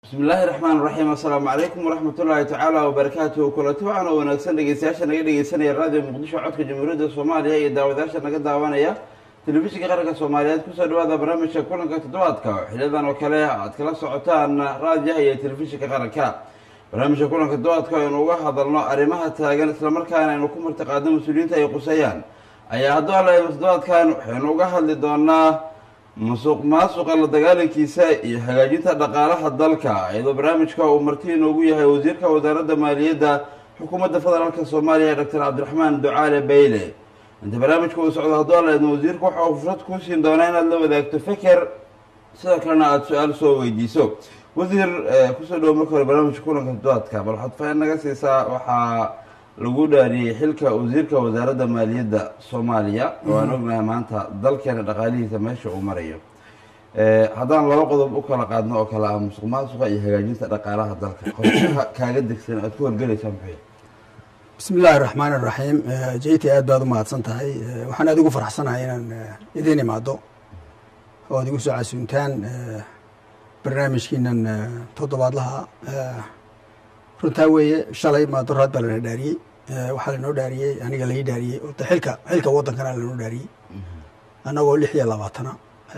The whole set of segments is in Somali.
bismi illaahi raxmaan raxiim assalaamu calaykum waraxmatullaahi tacaala wabarakaatuhu kulanti waxaan oo wanaagsan dhegeystayaasha naga dhegeysanaya raadiyo muqdisho codka jamhuuriyadda soomaaliya iyo daawadayaasha naga daawanaya telefishinka qaranka soomaaliyeed kusoo dhawaada barnaamijka kulanka toddobaadka oo xiliyadan oo kale aad kala socotaan raadiyaha iyo telefishinka qaranka barnaamijka kulanka toddobaadka aynu uga hadalno arrimaha taagan islamarkaana aynu ku martiqaadno mas-uuliyiinta ay quseeyaan ayaa hadduu alla toddobaadkan waxaynu uga hadli doonaa musuq maasuqa la dagaalankiisa iyo hagaajinta dhaqaalaha dalka iyadoo barnaamijka uu marti inoogu yahay wasiirka wasaaradda maaliyadda xukuumadda federaalka soomaaliya doctor cabdiraxmaan ducaale bayle inta barnaamijka uu socdo hadduu alla idmo wasiirku waxa uu fursad kuu siin doonaa inaad la wadaagto feker sidoo kalena aada su-aal soo weydiiso wasiir kusoo dhawo marka hore barnaamijka kulanka toddobaadka bal waxaad fain naga siisaa waxaa lagu dhaariyey xilka wasiirka wasaaradda maaliyadda soomaaliya oo aan ognahay maanta dalkeena dhaqaalihiisa meesha uu marayo haddaan laba qodob u kala qaadno oo kale ah musuq maasuqa iyo hagaajinta dhaqaalaha dalka qorshaha kaaga degsan aad ku horgelaysaa muxuu bismi illaahi raxmaan iraxiim jeyta aad baad u mahadsan tahay waxaan aad ugu faraxsanahay inaan idiin imaado oo ad igu soo casuuntaan barnaamijkiinan toddobaadlaha runtaa weeye shalay maadoraad baa lana dhaariyey waxaa lanoo dhaariyey aniga lai dhaariyey ota xilka xilka waddankana lanoo dhaariyey annagoo lix iyo labaatana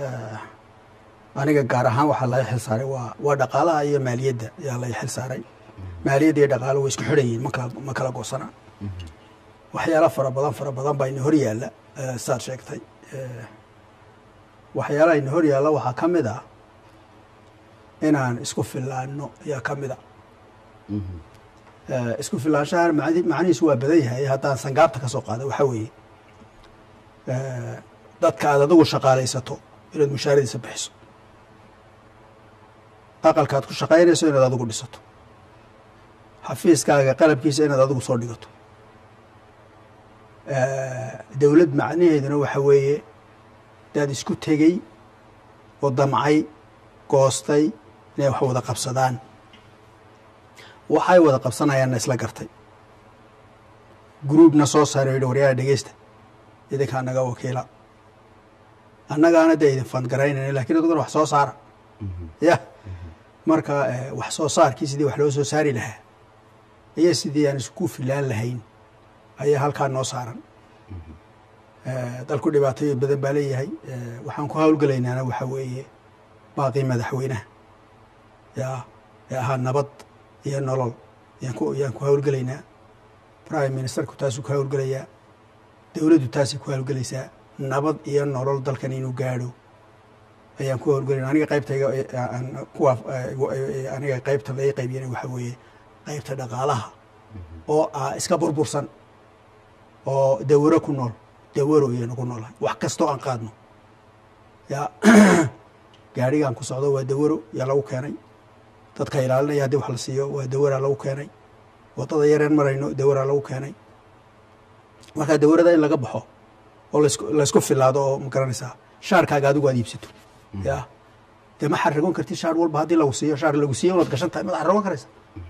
aniga gaar ahaan waxaa laga xil saaray waa waa dhaqaalaha iyo maaliyadda ayaa laga xil saaray maaliyadda iyo dhaqaalo way isku xidhan yihin makala ma kala goosana waxyaala fara badan fara badan baa ina hor yaalla saad sheegtay waxyaalaha ina hor yaalla waxaa ka mid ah inaan isku fillaano ayaa ka mid a isku filaanshahan macnihiisu waa badan yahay haddaan sangaabta ka soo qaada waxaa weeye dadka aad adigu shaqaalaysato inaad mushaaradiisa bixiso aqalka aad ku shaqaynayso inaad adigu dhisato xafiiskaaga qalabkiisa inaad adigu soo dhigato dowlad macnaheeduna waxa weeye daad isku tegey oo damcay goostay inay wax wada qabsadaan waxay wada qabsanayaanna isla gartay gruubna soo saaray yidhi waryaala dhegeysta idinkaa naga wakiila annagaana dee idin fandgaraynayna lakin aduguna wax soo saara ya marka wax soo saarkii sidii wax loo soo saari lahaa iyo sidii aan isku filaan lahayn ayaa halkaa noo saaran dalku dhibaatooyin badan baa leeyahay waxaan ku hawlgelaynaana waxaa weeye baaqii madaxweynaha ya ee ahaa nabad iyo nolol yaan ku yaan ku hawlgelaynaa prime ministerku taasuu ku hawlgelayaa dowladdu taasay ku hawlgelaysaa nabad iyo nolol dalkan inuu gaadho ayaan ku hawlgelayna aniga qaybtayga kuwa aniga qaybta laga qaybiyana waxaa weeye qaybta dhaqaalaha oo ah iska burbursan oo dawaro ku nool dawaro iyaynu ku noolahay wax kastoo aan qaadno ya gaadhigaan ku socdo waa dawaro yaa lagu keenay dadka ilaalinaya haddii wax la siiyo waa dawaraa lagu keenay waddada yareen marayno dawaraa lagu keenay markaa dawarada in laga baxo oo lasku laysku filaado oo ma garanaysaa shaarkaaga adigu aad iibsato ya dee ma xarragoon kartid shaar walba haddii lagu siiyo shaar lagu siiyo unaad gashan tahay mad xarragoon karaysa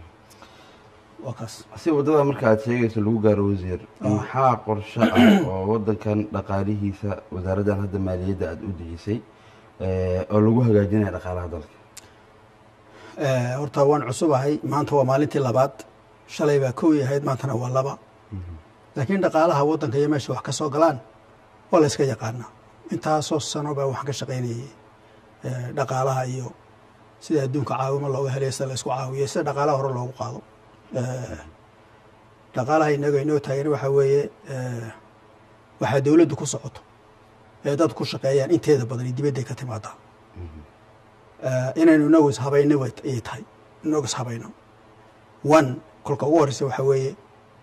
waa kaas si waddada marka aad sheegayso lagu gaaro wasiir maxaa qorsho ah oo waddankan dhaqaalihiisa wasaaraddan hadda maaliyadda aada u dejisay oo lagu hagaajinaya dhaqaalaha dalka horta waan cusubahay maanta waa maalintii labaad shalay baa kow yahayd maantana waa laba laakiin dhaqaalaha waddanka iyo meesha wax ka soo galaan waa la yska yaqaanaa intaasoo sano baa waxaan ka shaqaynayay dhaqaalaha iyo sida adduunka caawimo looga helay sida la isku caawiyo sida dhaqaalaha hore loogu qaado dhaqaalaha inaga inoo taagan waxaa weeye waxaa dowladdu ku socoto ee dad ku shaqeeyaan inteeda badan dibadday ka timaadaa inaynu inagu ishabayno ayay tahay inagu ishabayno one kolka ugu horeysa waxaa weeye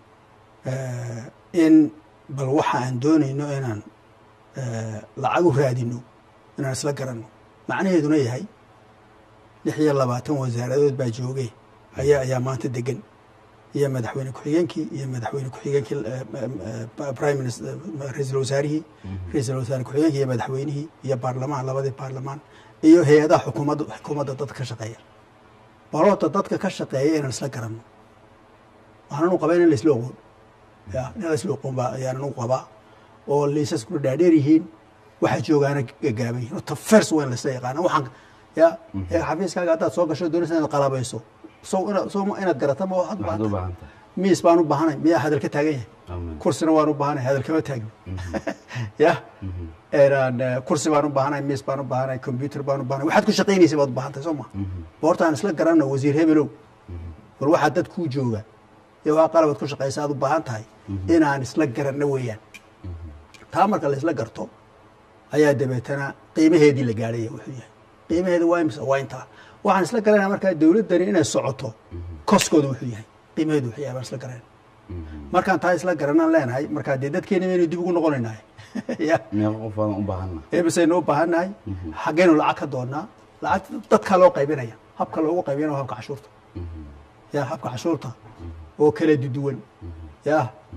in bal waxa aan doonayno inaan lacag u raadino inaan isla garanno macnaheeduna yahay lix iyo labaatan wasaaradood baa joogay ayaa ayaa maanta degan iyo madaxweyne ku-xigeenkii iyo madaxweyne ku-xigeenkii prime minister ra-iisul wasaarihii ra-iisul wasaare ku-xigeenkii iyo madaxweynihii iyo baarlamaan labadii baarlamaan iyo hay-adaha xukuumadda xukuumadda dadka ka shaqeeya baloota dadka ka shaqeeya inaan isla garanno waxaanan u qabaa in laisla oqoon ya in laisla oqoon baa ayaanan u qabaa oo liisaskuna dhaadheer yihiin waxa joogaana gagaaban yihin horta fers waa in laisla yaqaana waxaan ya ee xafiiskaaga haddaad soo gasho doonaysa inaad qalabayso sow ina sow ma inaad garata ma waxaad u waxaad u baahan baahan tahay tahay miis baan u baahanay miyaa hadal ka taagan yahay amiin kursina waan u baahanay hadal kama taagno ya Een, eh, kursi baan u baahanay miis baan u baahanay computer baan u baahanay waxaad ku shaqaynaysa baad u baahan tahay soo ma boorta aan isla garanno wasiir hebelow bal waxaa dad kuu jooga iyo waa qalabaad ku shaqaysa aad u baahan tahay inaan isla garanno weeyaan taa marka la isla garto ayaa dabeetana qiimaheedii la gaadhaya wuxuu yahay qiimaheeda waa imisa waa intaa waxaan isla garanaya markaa dowladdani inay socoto koskooda wuxuu yahay qiimaheedu wuxuu yahay baan isla garanayna markaan taa isla garanaan leenahay markaa dee dadkeena maynu dib ugu noqonaynaa ya meeqa qof aadan u baahanna eebasaynu u baahannahay xaggeynu lacag ka doonnaa lacagta dadkaa loo qaybinaya habka loogu qaybinaya waa habka cashuurta ya habka cashuurta oo kala duduwan ya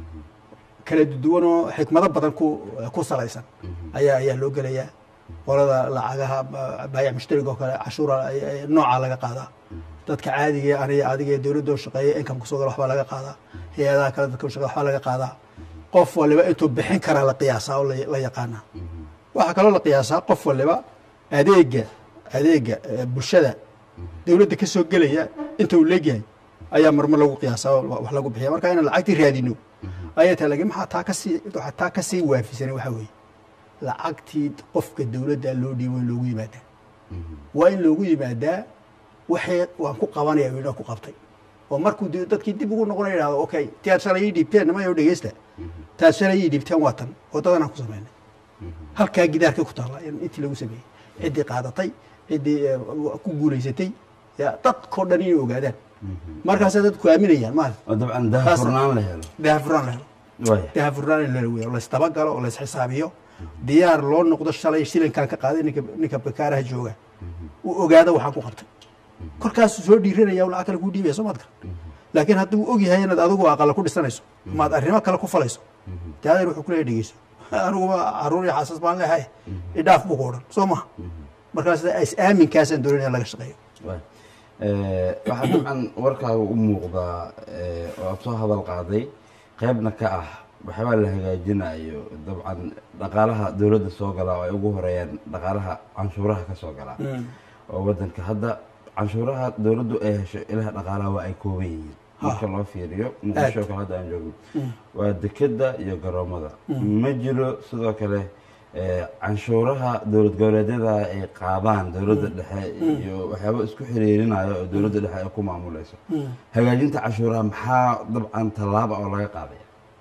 kala duduwan oo xikmado badan ku ku salaysan ayaa ayaa loo gelayaa qolada lacagaha ba- baayac mushtariga oo kale cashuura ay- ay- noocaa laga qaadaa dadka caadiga aniga adiga ee dowladda oo shaqeeya income kusoo gala waxbaa laga qaadaa hay-adaha kale dadka shaqeeya waxbaa laga qaadaa qof waliba intuu bixin karaa la qiyaasaa oo la- la yaqaanaa waxaa kaloo la qiyaasaa qof waliba adeega adeega eh, bulshada dowladda ka soo gelaya inta uu leegyahay ayaa marmar lagu qiyaasaa oo wax lagu bixiya marka inaan lacagtii raadino ayay tahay laakiin maxaa taa kasii waxaa taa kasii waafisanay waxaa weeye lacagtii qofka dowladda loo dhiibo in loogu yimaadaa waa in loogu yimaadaa waxay waan ku qabanaya wiina ku qabtay oo markuu de- dadkii dib ugu noqonaya yidhahdo okay ti aad shalay ii dhiibteen nimayo dhegeysta taad shalay ii dhiibteen waa tan waddadanaan ku samaynay halkaa gidaarka ku taalla in intii lagu sameeyey ciddii qaadatay ciddii eh, ku guulaysatay ya dadkoo dhan inay ogaadaan markaasay dadku aaminayaan maal oo dabcan daha Taas- furnaan la helo daahfurnaan la helo waaya daahfurnaan in la weeyo laysdabagalo oo laysxisaabiyo diyaar loo noqdo shalay shilinkaan ka qaaday ninka ninka bakaaraha jooga uu ogaado waxaan ku qabtay korkaasuu soo dhiiranaya lacag kale kuu dhiibaya soo maad garan laakiin haddii uu og yahay inaad adigu aqala ku dhisanayso maad arrimo kale ku falayso dee adeer wuxuu kuleeya dhegeyso aniguba caruur iyo xaasas baan leehay idhaaf buu ku odhan soo maha markaas is aaminkaasaan doonaya in laga shaqeeyo waaya Eh, waxaa dabcan warkaaga u muuqdaa eh, oo aad soo hadal qaaday qaybna ka ah waxyaabaa la hagaajinayo dabcan dhaqaalaha dowladda soo galaa oo ay ugu horeeyaan dhaqaalaha canshuuraha ka soo galaa oo wadanka hadda canshuuraha dowladdu ay hesho ilaha dhaqaalaha waa ay kooban yihiin marka loo fiiriyo muqdisho oo kale hadda aan joogno waa dekeda iyo garoomada ma jiro sidoo kale eh, canshuuraha dowlad goboleedyada ay qaadaan dowladda dhexe iyo waxyaaba isku xiriirinayo oo dowladda dhexe ay ku maamulayso hagaajinta canshuuraha maxaa dabcan tallaaba oo laga qaadaya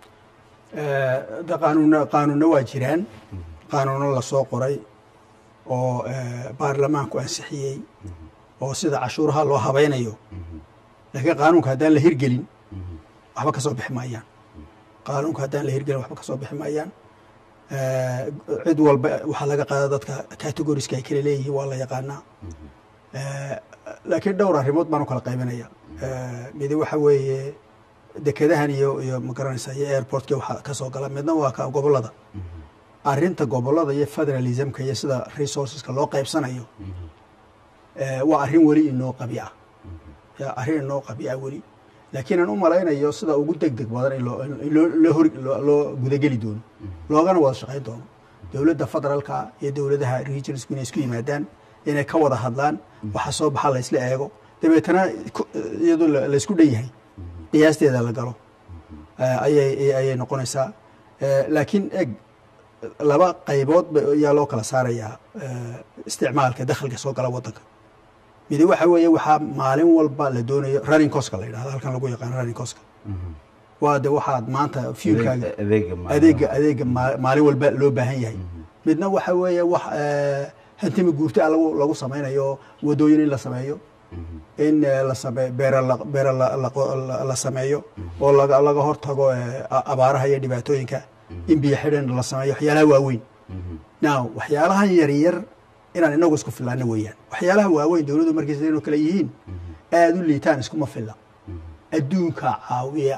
de qaanuuna qaanuunna waa jiraan qaanuuno lasoo qoray oo eh, baarlamaanku ansixiyey oo sida cashuuraha loo habaynayo laakiin qaanuunka haddaan la hirgelin waxba ka soo bixi maayaan qaanuunka haddaan la hirgelin waxba ka soo bixi maayaan Eh, cid walba waxaa laga qaada dadka categoriska ay kala leeyihiin waa la yaqaanaa Eh, laakiin dhowr arrimood baan u kala qaybinaya Eh, midi waxa weeye dekedahan iyo iyo magaranaysa iyo airportka waxaa ka soo gala midna waa ka gobolada arrinta gobolada iyo federalismka iyo sida resourceska loo qaybsanayo eh, waa arrin weli inoo qabi ah ya arrin inoo qabi ah weli laakiin aan u malaynayo sida ugu deg deg badan in loo in loo loo hor loo- loo gudageli doono loogana wada shaqayn doono dowladda federaalka iyo dowladaha regionsku inay isku yimaadaan inay ka wada hadlaan waxa soo baxa la isla eego dabeetana ku- iyadoo la la isku dhan yahay qiyaasteeda la galo eh, ayay ayay noqonaysaa Eh, laakiin eg laba qaybood ba- ayaa loo kala saarayaa eh, isticmaalka dakhliga soo gala wadanka midi waxa weeye waxaa maalin walba la doonayo running coska la yidhahdo halkan lagu yaqaano running coska waa de waxaad maanta fuelkaaga Adeeg- adeega maalimaha. adeega adeega maa- maalin walba loo baahan yahay midna waxa weeye wax eh, hantimi guurta ah lagu lagu samaynayo wadooyin in la sameeyo in eh, la same beera la beera la- la qo- la- la sameeyo oo laga laga hortago eh, a- abaaraha iyo dhibaatooyinka in biyo xidhan la sameeyo waxyaalaha waaweyn now waxyaalahan yaryar inaan inagu isku filaano weeyaan waxyaalaha waaweyn dowladdu markiisa inuu kale yihiin aada u liitaan iskuma filla adduunka caawiya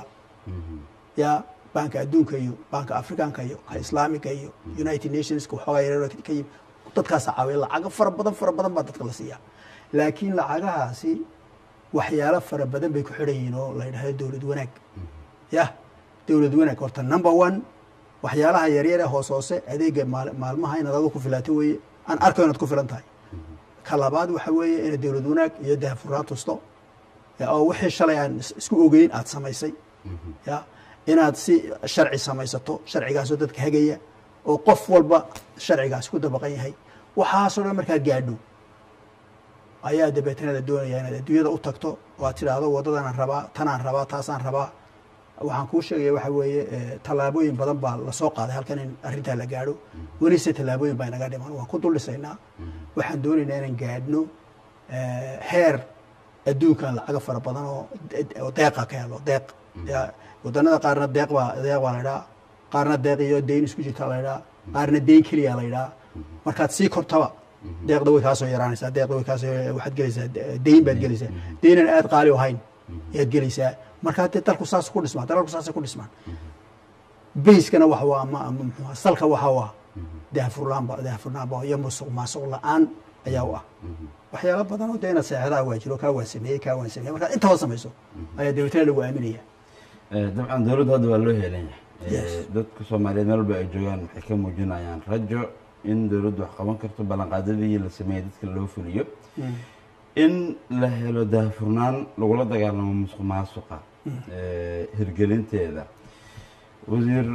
ya banka adduunka iyo banka africanka iyo ka islaamiga iyo united nationska waxoogaa yaryar ka yimi dadkaasa caawiya lacago fara badan fara badan baa dadka la siiyaa laakiin lacagahaasi waxyaalo fara badan bay ku xidhan yihiin oo la yidhahdo dowlad wanaag ya dowlad wanaag horta number one waxyaalaha yaryar ee hoos hoose adeega maal- maalmaha inaad adigu ku filaato weeye aan arko inaad ku filan tahay ka labaad waxa weeye inaad dowlad wanaag iyo daahfurnaan tusto ya, oo wixii shalay aan is- isku ogeyn aad samaysay ya inaad si sharci samaysato sharcigaasoo dadka hagaya oo qof walba sharcigaas ku dabaqan yahay waxaasoo dhan markaad gaadho ayaa dabeetana la doonaya inaad adduunyada u tagto oo aad tidhaahdo waddadanaan rabaa tanaan rabaa taasaan rabaa waxaan kuu sheegaya waxa weeye eh, tallaabooyin badan baa lasoo qaaday halkan in arrintaa la gaadho welise tallaabooyin baa inaga dhiman waan ku dul dhisaynaa waxaan doonaynaa inaan gaadhno eh, heer adduunkan lacaga fara badan oo de- oo deeqa ka helo deeq Ya, waddanada qaarna deeq baa deeq baa la idhaa qaarna deeq iyo deyn isku jirta la idhaa qaarna deyn keliya la idhaa markaad sii kortaba deeqda way kaasoo yaraanaysaa deeqda way kaasoo waxaad gelaysaa de- deyn baad gelaysaa deynan aad qaali u ahayn ayaad gelaysaa markaa dee dalku saas ku dhismaan dalalku saasay ku dhismaan bayskana waxa waa ama ama muxuu ahaa, salka waxa waa daahfurnaanba daahfurnaanba iyo musuq maasuq la-aan ayaa u ah waxyaalo badan oo dee inaad seexdaha waa jiro kaa waan sameeyey kaa waan sameeyey markaad intaba samayso ayaa dabeetana lagu aaminaya Eh, dabcan dowladdu hadda waa loo heelan yahay Yes. Eh, dadka soomaaliyeed meel walba ay joogaan waxay ka muujinayaan rajo in dowladdu wax qaban karto ballanqaadadii la sameeyey dadka loo fuliyo in la helo daahfurnaan lagula dagaalamo musuq maasuqa eh, hirgelinteeda wasiir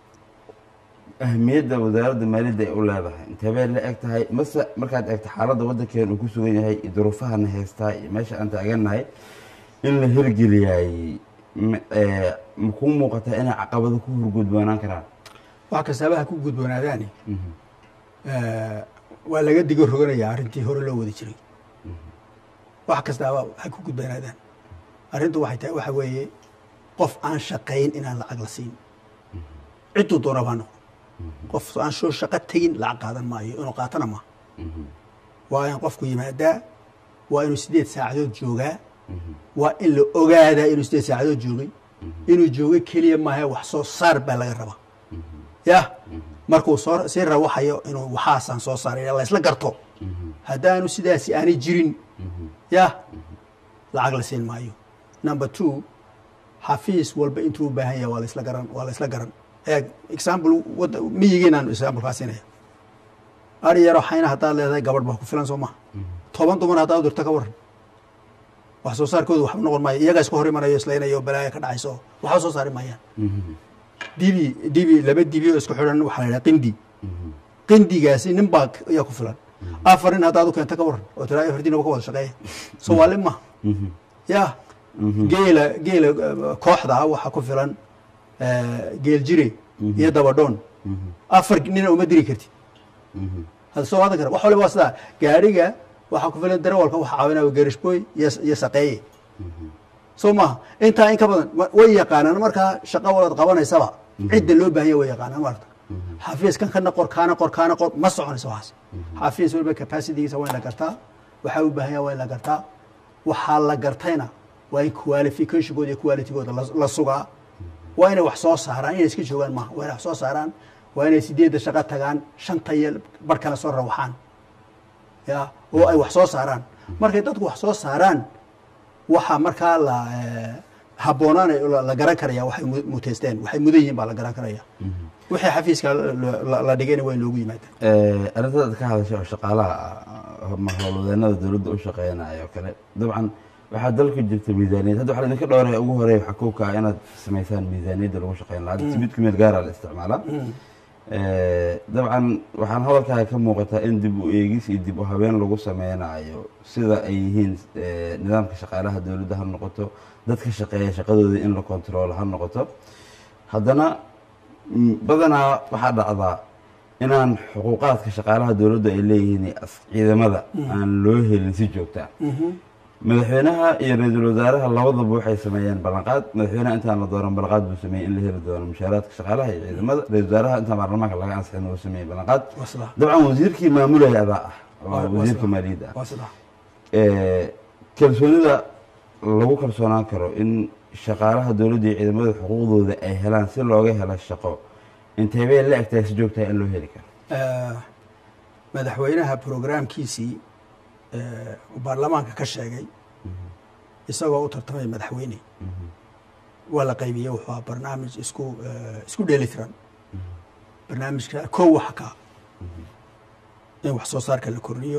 ahmiyadda wasaaradda maaliyadda ay u leedahay intee bay la eg tahay mase markaad eegto xaaladda waddankeena uu ku sugan yahay iyo duruufahana haystaa iyo meesha aan taagannahay in la hirgeliyay m- eh, ma kuu muuqataa inay caqabado ku hurgudboonaan karaan wax kastaaba ha ku gudboonaadaani eh, waa laga digo roganaya arrintii hore loo wadi jiray wax kastaaba ha ku gudboonaadaan arrintu waxay tahay waxa weeye qof aan shaqayn inaan lacag la siin cidduu doonaba ha noqdo qof aan soo shaqo tegin lacag qaadan maayo inuu qaatana maaha waa in qofku yimaadaa waa inuu sideed saacadood joogaa waa in la ogaadaa inuu sideed saacadood joogay inuu joogay keliya maaha wax soo saar baa laga rabaa ya markuu soo sii rawaxayo inuu waxaasaan soo saaray la isla garto haddaanu sidaasi aanay jirin ya lacag la siin maayo number two xafiis walba intuu u baahan yahay waa la isla garan waa la isla garan eeg example wada miyigiinaan example siinaya ari yaro xayna haddaad leedahay gabadh baa ku filan soo maha toban dumar haddaad u dirto ka waran wax soo saarkoodu waxba noqon maayo iyagaa isku hor imanayo islaynayo balaayo ka dhacayso waxba soo saari maayaan dibi dibi laba dibi oo isku xidhan waxaa la yidhaha qindi qindigaasi nin baa ayaa ku filan afar nin haddaad u keento ka waran oo tiraa hordinaba ka wada shaqeeya soomaali maha ya geela geela eh, kooxda ah waxaa ku filan eh, geel jire iyo dabadhoon afar nina uma diri kartid hada soo waadan kara wax waliba waa sidaa gaadhiga waxaa ku filan darawalka waxa caawinaya gerishboy iyo iyo saqeeye soo maaha intaa in ka badan wa- way yaqaanaan markaa shaqo walaad qabanaysaba cidda loo baahanya way yaqaanaan maarta xafiiskan kana qor kaana qor kaana qor ma soconayso waxaas xafiis waliba capacitygiisa waa in la gartaa waxaa u baahan yaha waa in la gartaa waxaa la gartayna waa in qualificationkooda iyo qualitygooda la- la sugaa waa inay wax soo saaraan inay iska joogaan maaha waa inay wax soo saaraan waa inay sideedda shaqo tagaan shanta iyo bar kale soo rawaxaan ya oo ay wax soo saaraan markay dadku wax soo saaraan waxaa markaa la eh, habboonaanay la- la garan karaya waxay mu- muteysteen waxay mudan yihiin baa la garan karaya wixii xafiiska la- la- la dhigayna waa in loogu yimaada Eh, arrintada aad ka hadashay oo shaqaalaha ah, ma howlwadeenada dowladda u shaqeynaya oo kale dabcan waxaa dalka jirta miisaaniyad hadda waxaa idinka dhowraya ugu horeeya waxaa kowka ah inaad samaysaan miisaaniyadda lagu shaqeyn lahaa hadda timid kumeel gaaraa la isticmaalaa Eh, dabcan waxaan hadalkaaga ka muuqataa in dib u eegis iyo dib u habeen lagu sameynayo sida ay yihiin eh, nidaamka shaqaalaha dowladda ha noqoto dadka shaqeeya shaqadooda in la kontroolo ha noqoto haddana mm, badanaa waxaa dhacdaa inaan xuquuqaadka shaqaalaha dowladdu ay leeyihiin iyo as- ciidamada aan loo helin si joogta ah madaxweynaha iyo ra-iisul wasaaraha labadaba waxay sameeyeen ballanqaad madaxweynaha intaan la dooran ballanqaad buu sameeyey in la heli doono mushaaraadka shaqaalaha iyo ciidamada ra-isul wasaaraha intaan baarlamaanka laga ansixin uu sameeyey ballanqaad waa sidaa dabcan wasiirkii maamulaya adaa ah Waa- waa waa wasiirka sidaa. maaliyadda ah waa sidaa Eh, kalsoonida lagu kalsoonaan karo in shaqaalaha dowladda iyo ciidamada xuquuqdooda ay helaan si looga helo shaqo intee bay la egtahay si joogtaha in loo heli karo Eh, madaxweynaha programkiisii eh, uu baarlamaanka ka sheegay isagoo u tartamay madaxweyne waa la qaybiyey wuxuu ahaa barnaamij isku eh, isku dheelitiran barnaamijka kow waxa ka in wax soo saarka la kordhiyo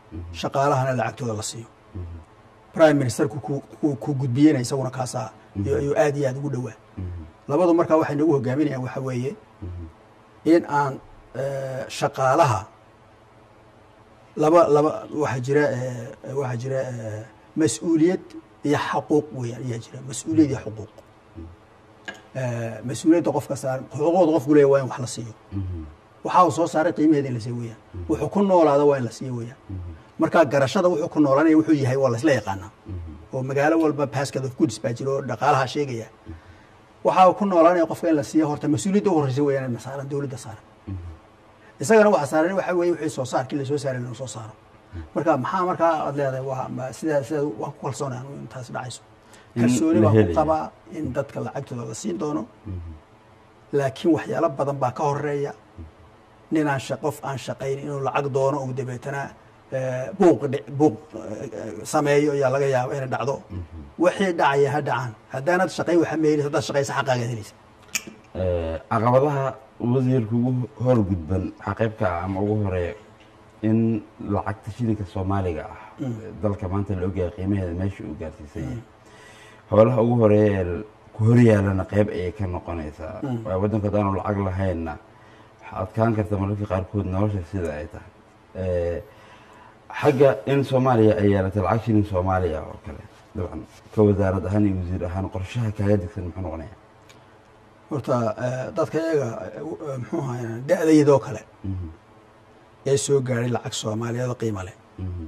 shaqaalahana lacagtooda la siiyo prime ministerku ku- ku- ku gudbiyena isaguna kaasaa iyo ayuu aad iyo aad ugu dhowaa labadu markaa waxay nagu hogaaminayaan waxa weeye in aan eh, shaqaalaha laba laba waxaa jira eh, waxaa jira eh, mas-uuliyad iyo xaquuq weeyaan ayaa jira mas-uuliyad iyo xuquuq Eh, mas-uuliyadda qofka saaran xuquuqda qofku leeya waa in wax la siiyo waxa uu soo saaray qiimaheeda in la siiyo weeyaan wuxuu ku noolaada waa in la siiyo weeyaan marka garashada wuxuu ku noolanaya wuxuu yahay waa laisla yaqaanaa oo magaalo walba basket of goods baa jira oo dhaqaalaha sheegaya waxa uu ku noolanaya qofka in la siiyo horta mas-uuliyadda u horreysa weeyaan in saaran dowladda saaran isagana waxa saaran waxa weeye wixii soo saarkii la soo saaray inuu soo saaro marka maxaa markaa aad leedahay waa ma- sidaa sidaa waan ku kalsoonaa in taas dhacayso In kalsooni la baan ku helayo. qabaa in dadka lacagtooda la siin doono laakiin waxyaalo badan baa ka horeeya nin aan sha- qof aan shaqayn inuu lacag doono uu dabeetana eh, buuq dhic- buuq eh, sameeyo ayaa laga yaaba inay dhacdo wixii dhacaya ha dhacaan haddaanad shaqayn waxa meelis haddaad shaqaysa xaqaagaad helaysa Eh, caqabadaha wasiirka ugu howlgudban waxaa qayb ka ah ama ugu horeeya in lacagta shilinka soomaaliga ah dalka maanta la ogyahay qiimaheeda meesha uu gaarsiisan yahay howlaha ugu horeeya ee ku horyaalana qayb ayay ka noqonaysaa waayo waddanka haddaanu lacag lahaynna waxaa adkaan karta mararka qaarkood nolosha sida ay tahay Eh, xagga in soomaaliya ay yeelatay lacag shilin soomaaliya oo kale dabcan ka wasaarad ahaan iyo wasiir ahaan qorshaha kaaga degsan muxuu noqonaya horta eh, dadka iyaga eh, muxuu ahaay da-daydoo kale ee soo gaadhay lacag soomaaliyeed oo qiimo leh Mhm.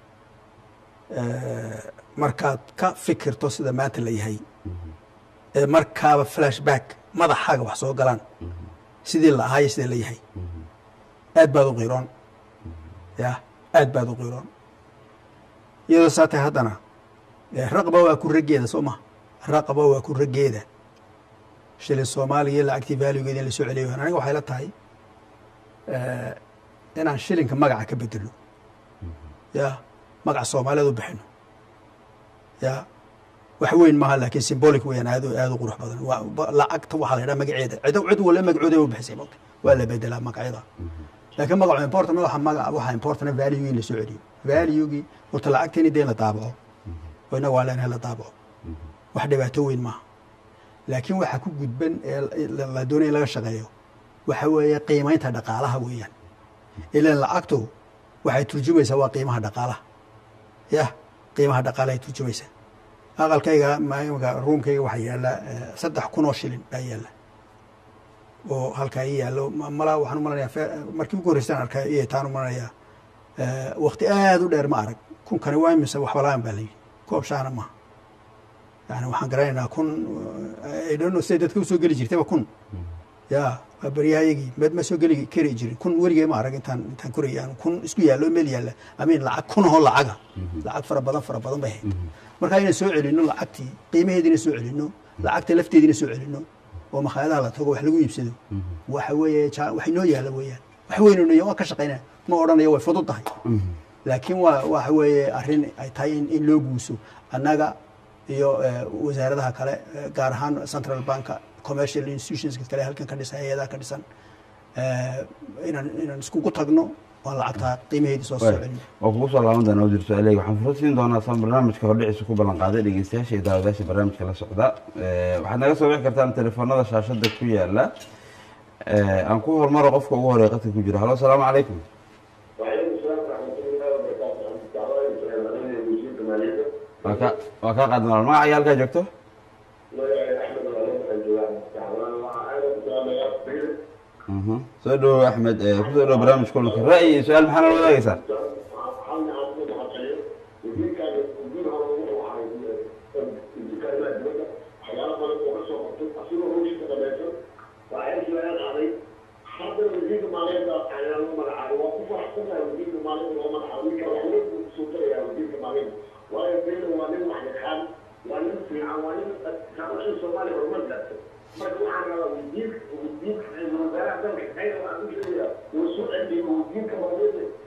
Eh, markaad ka fikirto sida maanta la yahay ee markaaba flashback madaxaaga wax soo galaan sidii la ahaayo sida la yahay aad baad u qiiroon ya aad baad u qiiroon iyadoo saa tahay haddana eh, raqba waa ku raggeeda soo ma raqba waa ku raggeeda shilin soomaaliya lacagtii valuegeeda in la soo celiyo aniga waxay la tahay eh, inaan shilinka magaca ka bedelno ya magaca soomaaliyeed u bixino ya wax weyn maaha laakiin symbolic weeyaan aad u- aad u qurux badan waa ba- lacagta waxaa la yidhaha magaceeda cid cid walla magacooda u bixisay mogta waa la bedelaa magacyada laakiin magacu important waxa magaca waxa important value in la soo celiyo value-gii horta lacagteeni dee in la daabaco oo inaga waa leenahay la daabaco wax dhibaato weyn maaha laakiin waxa ku gudban ee la- la doonaya in laga shaqeeyo waxa weeye qiimaynta dhaqaalaha weeyaan ilan lacagtu waxay turjumaysaa waa qiimaha dhaqaalaha yah qiimaha dhaqaalahay turjumaysaa aqalkayga maimka ruumkayga waxaa yaalla eh, saddex kun oo shilin baa yaalla oo halkaa ii yaallo ma- malaa waxaan u malanayaa fe- markii ugu horreysaan arkaa iyo taan u malanayaa eh, waqti aad u dheer ma arag kunkani waa imise waxbalaan baa la yidhi koob shaana maaha yani waxaan garanaynaa kun eh, I don't know siday dadka usoo geli jirtayba kun ya waa baryahayagii med ma soo geli kari jirin kun weligay ma arag intaan intaan korayay aan kun isku yaallo meel yaalla amiin lacag kun oo lacaga lacag fara badan fara badan bay ahayd marka inaan soo celino lacagtii qiimaheediina soo celino lacagta lafteediina soo celino oo makhaayadaha la tago wax lagu iibsado waxa weeye ja- wax inoo yaalla weeyaan wax weynoo waa ka shaqaynaya ma odhanayo way fudud tahay laakiin waa waxa weeye arrin ay tahay in, in loo guuso annaga iyo eh, wasaaradaha kale eh, gaar ahaan central banka commercial institutionska kale halkan ka dhisan hay-adaha ka dhisan eh, inaan inaan iskugu tagno waan lacagtaa qiimaheedii soo soo celino waa kugu soo laaban doonaa wasiir su-aaleyga waxaan fursad siin doonaa saan barnaamijka hordhiciisa ku ballan qaaday dhegeystayaasha iyo daawadayaasha barnaamijka la socda Eh, waxaad naga soo bixi kartaan telefoonada shaashada ku yaala Eh, aan ku hormaro qofka ugu horeeya qadka ku jira halo asalaamu calaykum وعليكم السلام ورحمة الله وبركاته. أنت تعالى أنا مدير مالية. waa ka waa kaa qaad maal magaca iyo halkaa joogto الله يعين أحمد الغليظ الجوان. تعالى وأنا مسامي أصبر. Mhm. soo dhowo axmed eh, kusoo dhowo barnaamij kulanka ra'yi iyo su-aal maxaa nala wadaagaysaa حالنا عبد الحقيقة. ودي كان ودي هو هو عايز ودي كان لا جوده. حياة ما يقول سو قلت أصير هو شيء كذا وعايز سؤال علي. حتى ودي مالية أنا لو ما أعرف وقف أحسن ودي مالية لو ما أعرف كذا سوتر يا ودي مالية. waayo beena waa nin waxyaqaan waa nin fiican waa nin kaabashi soomaaliya horumar gaartay marka waxaan rabaa wasiir wasiirka wasaaraha dalka khayr aan u sheegaya uu soo celiyo wasiirka maaliyadda inuu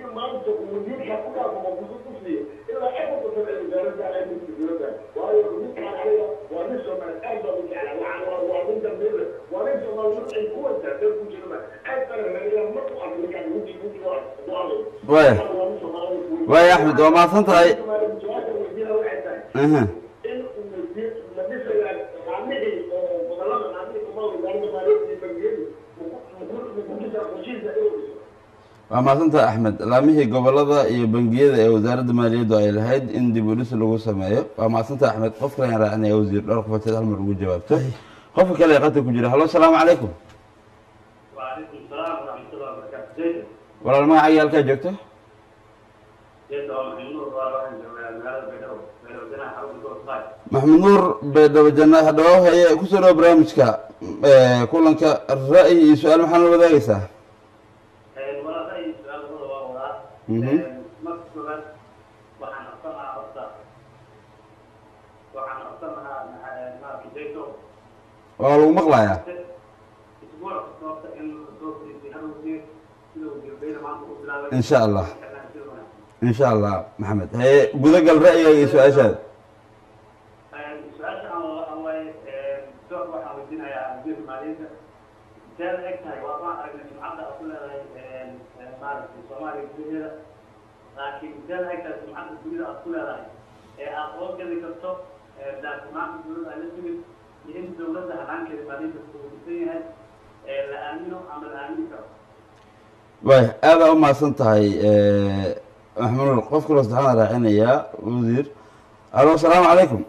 maanta uu ninka ku dhaafamo fursad u siiyo ilaa afar basan ay wasaaradda ay midka dowladda waayo ninkaan aniga waa nin soomaali aad baa u jeclaa waxaan waa waa nin dambeele waa nin soomaali mar ay ku wada dad ku jirma aad baa la raadiyaa mar ku arko ninkaan wiji wiji waa ducalay Waaya. waa nin soomaali waaya axmed waa mahadsan tahay soomaali jawaabta weydiina waxay tahay aha in la dhisaya qaamihii oo gobolada qaamihii kuma wasaaradda maaliyadd iyo bangiyadu mukujisaa heshiisa inuu dhiso waa mahadsan tahay axmed laamihii gobolada iyo bangiyada ee wasaaradda maaliyaddu ay lahayd in dib u dhis lagu sameeyo waa mahadsan tahay axmed qof kale ayaan raacinaya wasiir dhowr qofateed hal mar ugu jawaabto Ay. qofka kale ee qadka ku jira hallo asalaamu calaykum وعليكم السلام ورحمة الله وبركاته زيد walaal magacaaga halkaa joogto زيد أو محمود الله واحد من هذا بينه بينه وبين حرب الدور طيب maxamed nuur baydhabo janna hadhawo haye kusoo dhawo barnaamijka ee, kulanka ra'yi iyo su-aal maxaa la wadaagaysaa ولا أي سؤال هو ولا Mhm. مكتوبا وعن أصنع أصلا وعن أصنع مع كيتو waa lagu maqlayaa أسبوع وقت إن الدور في هذا الوزير كله بين ما نقول إن شاء الله. insha allah maxamed haye gudagal ra'yiga iyo su-aashaada su-aasha aan aan waay door waxaan weydiinayaa wasiirka maaliyadda inteeda eg tahay waa waan aragnay sumcadda aad ku leedahay maaragtay soomaaliya gudaheeda laakiin inteeda eg tahay sumcadda dunida aad ku leedahay ee aad oo geli karto daafurnaanta dowladda ay la timid iyo in dowladda hanaankeeda maaliyadda kuudisan yahay ee la aamino ama la aamini karo waay aadaa u mahadsan tahay maxamed nuur qof kaloo saddexaad raacinayaa wasiir alo asalaamu calaykum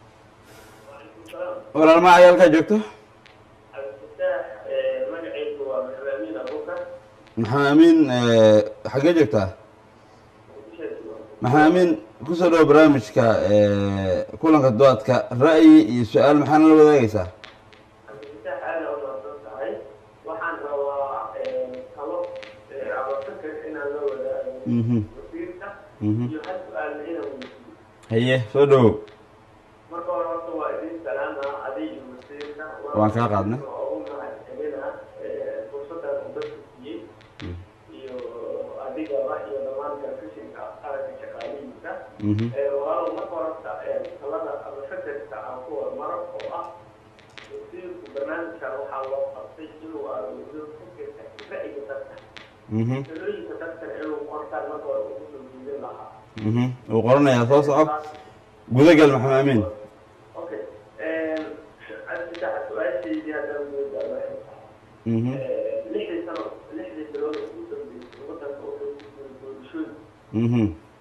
walaal magacaaga halkaa joogto cabdifataax magacaygu waa maxamed abubakar maxamed amiin xaggee joogtaa maxamed amiin kusoo dhawo barnaamijka kulanka doodka ra'yi iyo su-aal maxaana la wadaagaysaa cabdifataax aada u mahadsan tahay waxaan rabaa talo abasaka inaan la wadaago Mhm. wasiirka Mhm. iyo hal su-aalna inaan weydiiyo haye soo dhawow marka hore horta waa idin salaama adiga iyo wasiirka Waan kaa qaadnay. oo ugu mahadcelina fursadan uu dadka siiyey iyo adigaba iyo dhammaan telefishinka qaranka shaqaalihiisa Mhm. walaalow marka horta talada ama fakarka aan ku hormaro oo ah wasiirku barnaamijkan waxaa loo qabtay inuu aruuriyo fikirka ra'yiga dadka Mhm. talooyinka dadkana inuu qortaan marka hore ugu soo jiidin lahaa Mhm. wuu qoranayaa soo soco gudagal maxamed amiin Okay. Cabditax su-aashaydii haddaan gudagal waxay tahay Mhm. lixdii sano lixdii bilood oo ugu dambeysay wadanka wuxuu ku jiray doorashooyin Mhm.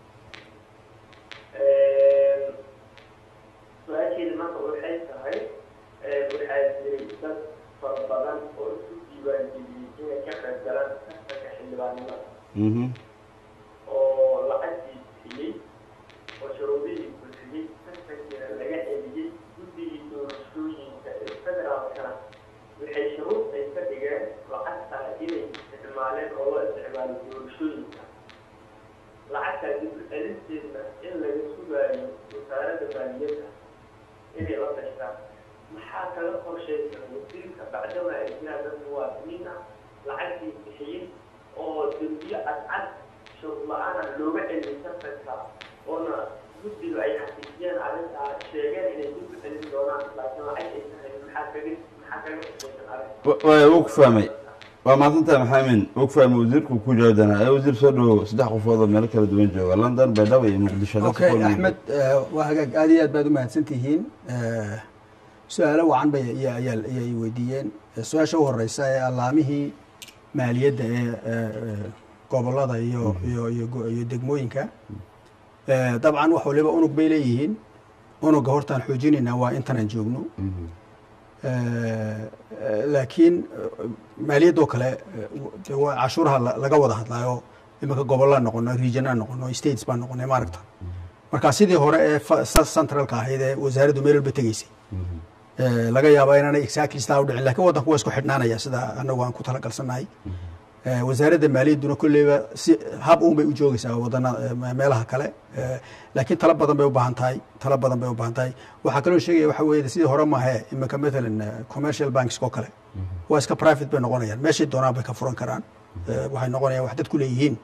su-aasheeda marka waxay tahay waxaa jiray dad fara badan oo isu diiwaangeliyey inay ka qayb galaan tartanka xildhibaanimada Mhm. oo lacagtii bixiyey oo shuruudihii bulshiyey tartankiina laga celiyey guddigii doorashooyinka ee federaalkana waxay shuruud ay ka dhigeen lacagtaa inay isticmaaleen oo loo isticmaalo doorashooyinka lacagtaa dib u celinteedna in laga sugaayo wasaaradda maaliyadda inay la tashtaan maxaa kaga qorshaysan wasiirka bacdama ay jiraan dad muwaadiniin ah lacagtii bixiyey oo dembiyo cadcad shuruud la-aana looga celiyay tartanka oona guddiga ay xaqiijiyeen arrintaa sheegeen inay dib u celin doonaan laakiin lacag ay tahay maxaa kaga maxaa kaga qorshaysan arrinta Wa- waaya wuu ku fahmay waa mahadsantahay maxamed amiin wuu ku fahmay wasiirku ku jawaab doonaa ee wasiir soo dhawow saddex qofood oo meelo kala duwan jooga london baydhabo iyo muqdisho dadka okay ku wada axmed eh, waa hagaag aad iyo aad baad u mahadsan tihiin Eh, su-aalo wacan bay ayaa ayaa- ayay weydiiyeen Eh, su-aasha u horeysa ee allaamihii maaliyadda ee eh, eh, gobolada iyo iyo iyo go- iyo degmooyinka Eh, dabcan wax waliba unug bay leeyihiin unuga hortaan xoojinaynaa waa intanaan joogno Mhm. Eh, eh, laakiin eh, maaliyaddoo kale eh, de waa cashuuraha la- laga wada hadlaayo iminka gobollaan noqono regionaan noqono states baan noqonay maaragta marka sidii hore ee fa- sa- centralka ahayd ee wasaaraddu meel walba tegeysay Mhm. Eh, laga yaaba inaanay exactly sidaa u dhicin lakin waddanku waa isku xidhnaanaya sida anagu aan ku talagalsannahay Eh, wasaaradda maaliyadduna kolleyba si hab uun bay u joogaysaa wadana eh, meelaha kale Eh, laakiin talo badan bay u baahan tahay talo badan bay u baahan tahay waxaa kaloo sheegaya waxa weeye sidii hore maahe iminka matalan eh, commercial banks oo kale waa iska private bay noqonayaan meeshay doonaan bay ka furan karaan Eh, waxay noqonayaan wax dadku leeyihiin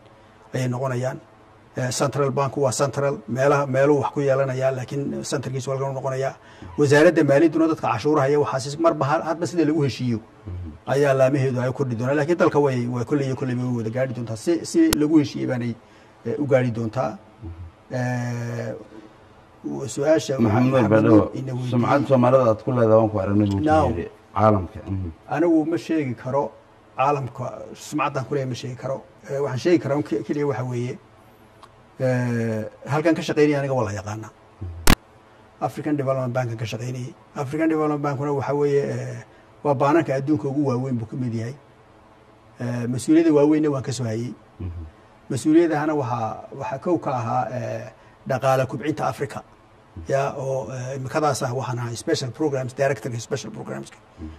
ayay noqonayaan Eh, central bank waa central meelaha meeluu wax ku yeelanaya laakiin centerkiisu halkan u noqonaya wasaaradda maaliyadduna dadka cashuuraha iyo waxaas marba ha- hadba sida lagu heshiiyo ayaa laamaheedu ay kordhi doonaa lakiin dalka way way kolley iyo kolley way wada gaari doontaa si si lagu heshiiyey baanay eh, u gaari doontaa Eh, su-aasha maxamed Maxamed badhawo ina weydiiyey. sumcad soomaalida aad ku leedahay waan ku aragnay buu ku Now. yidhi caalamka mhm. anigu ma sheegi karo caalamka sumcaddan kuleeya ma sheegi karo Eh, waxaan sheegi karaa un ke- keliya waxa weeye eh, halkan ka shaqeynaya aniga waa la yaqaana african development bankan ka shaqeynayay african development bankuna waxa weeye eh, waa baananka adduunka ugu waaweyn buu ka mid yahay Eh, mas-uuliyadda waaweynna waan ka soo hayey mas-uuliyadahana waxaa waxaa kow ka ahaa eh, dhaqaale kubcinta africa ya oo eh, imikadaas ah waxaan ahay special programs directorka special programska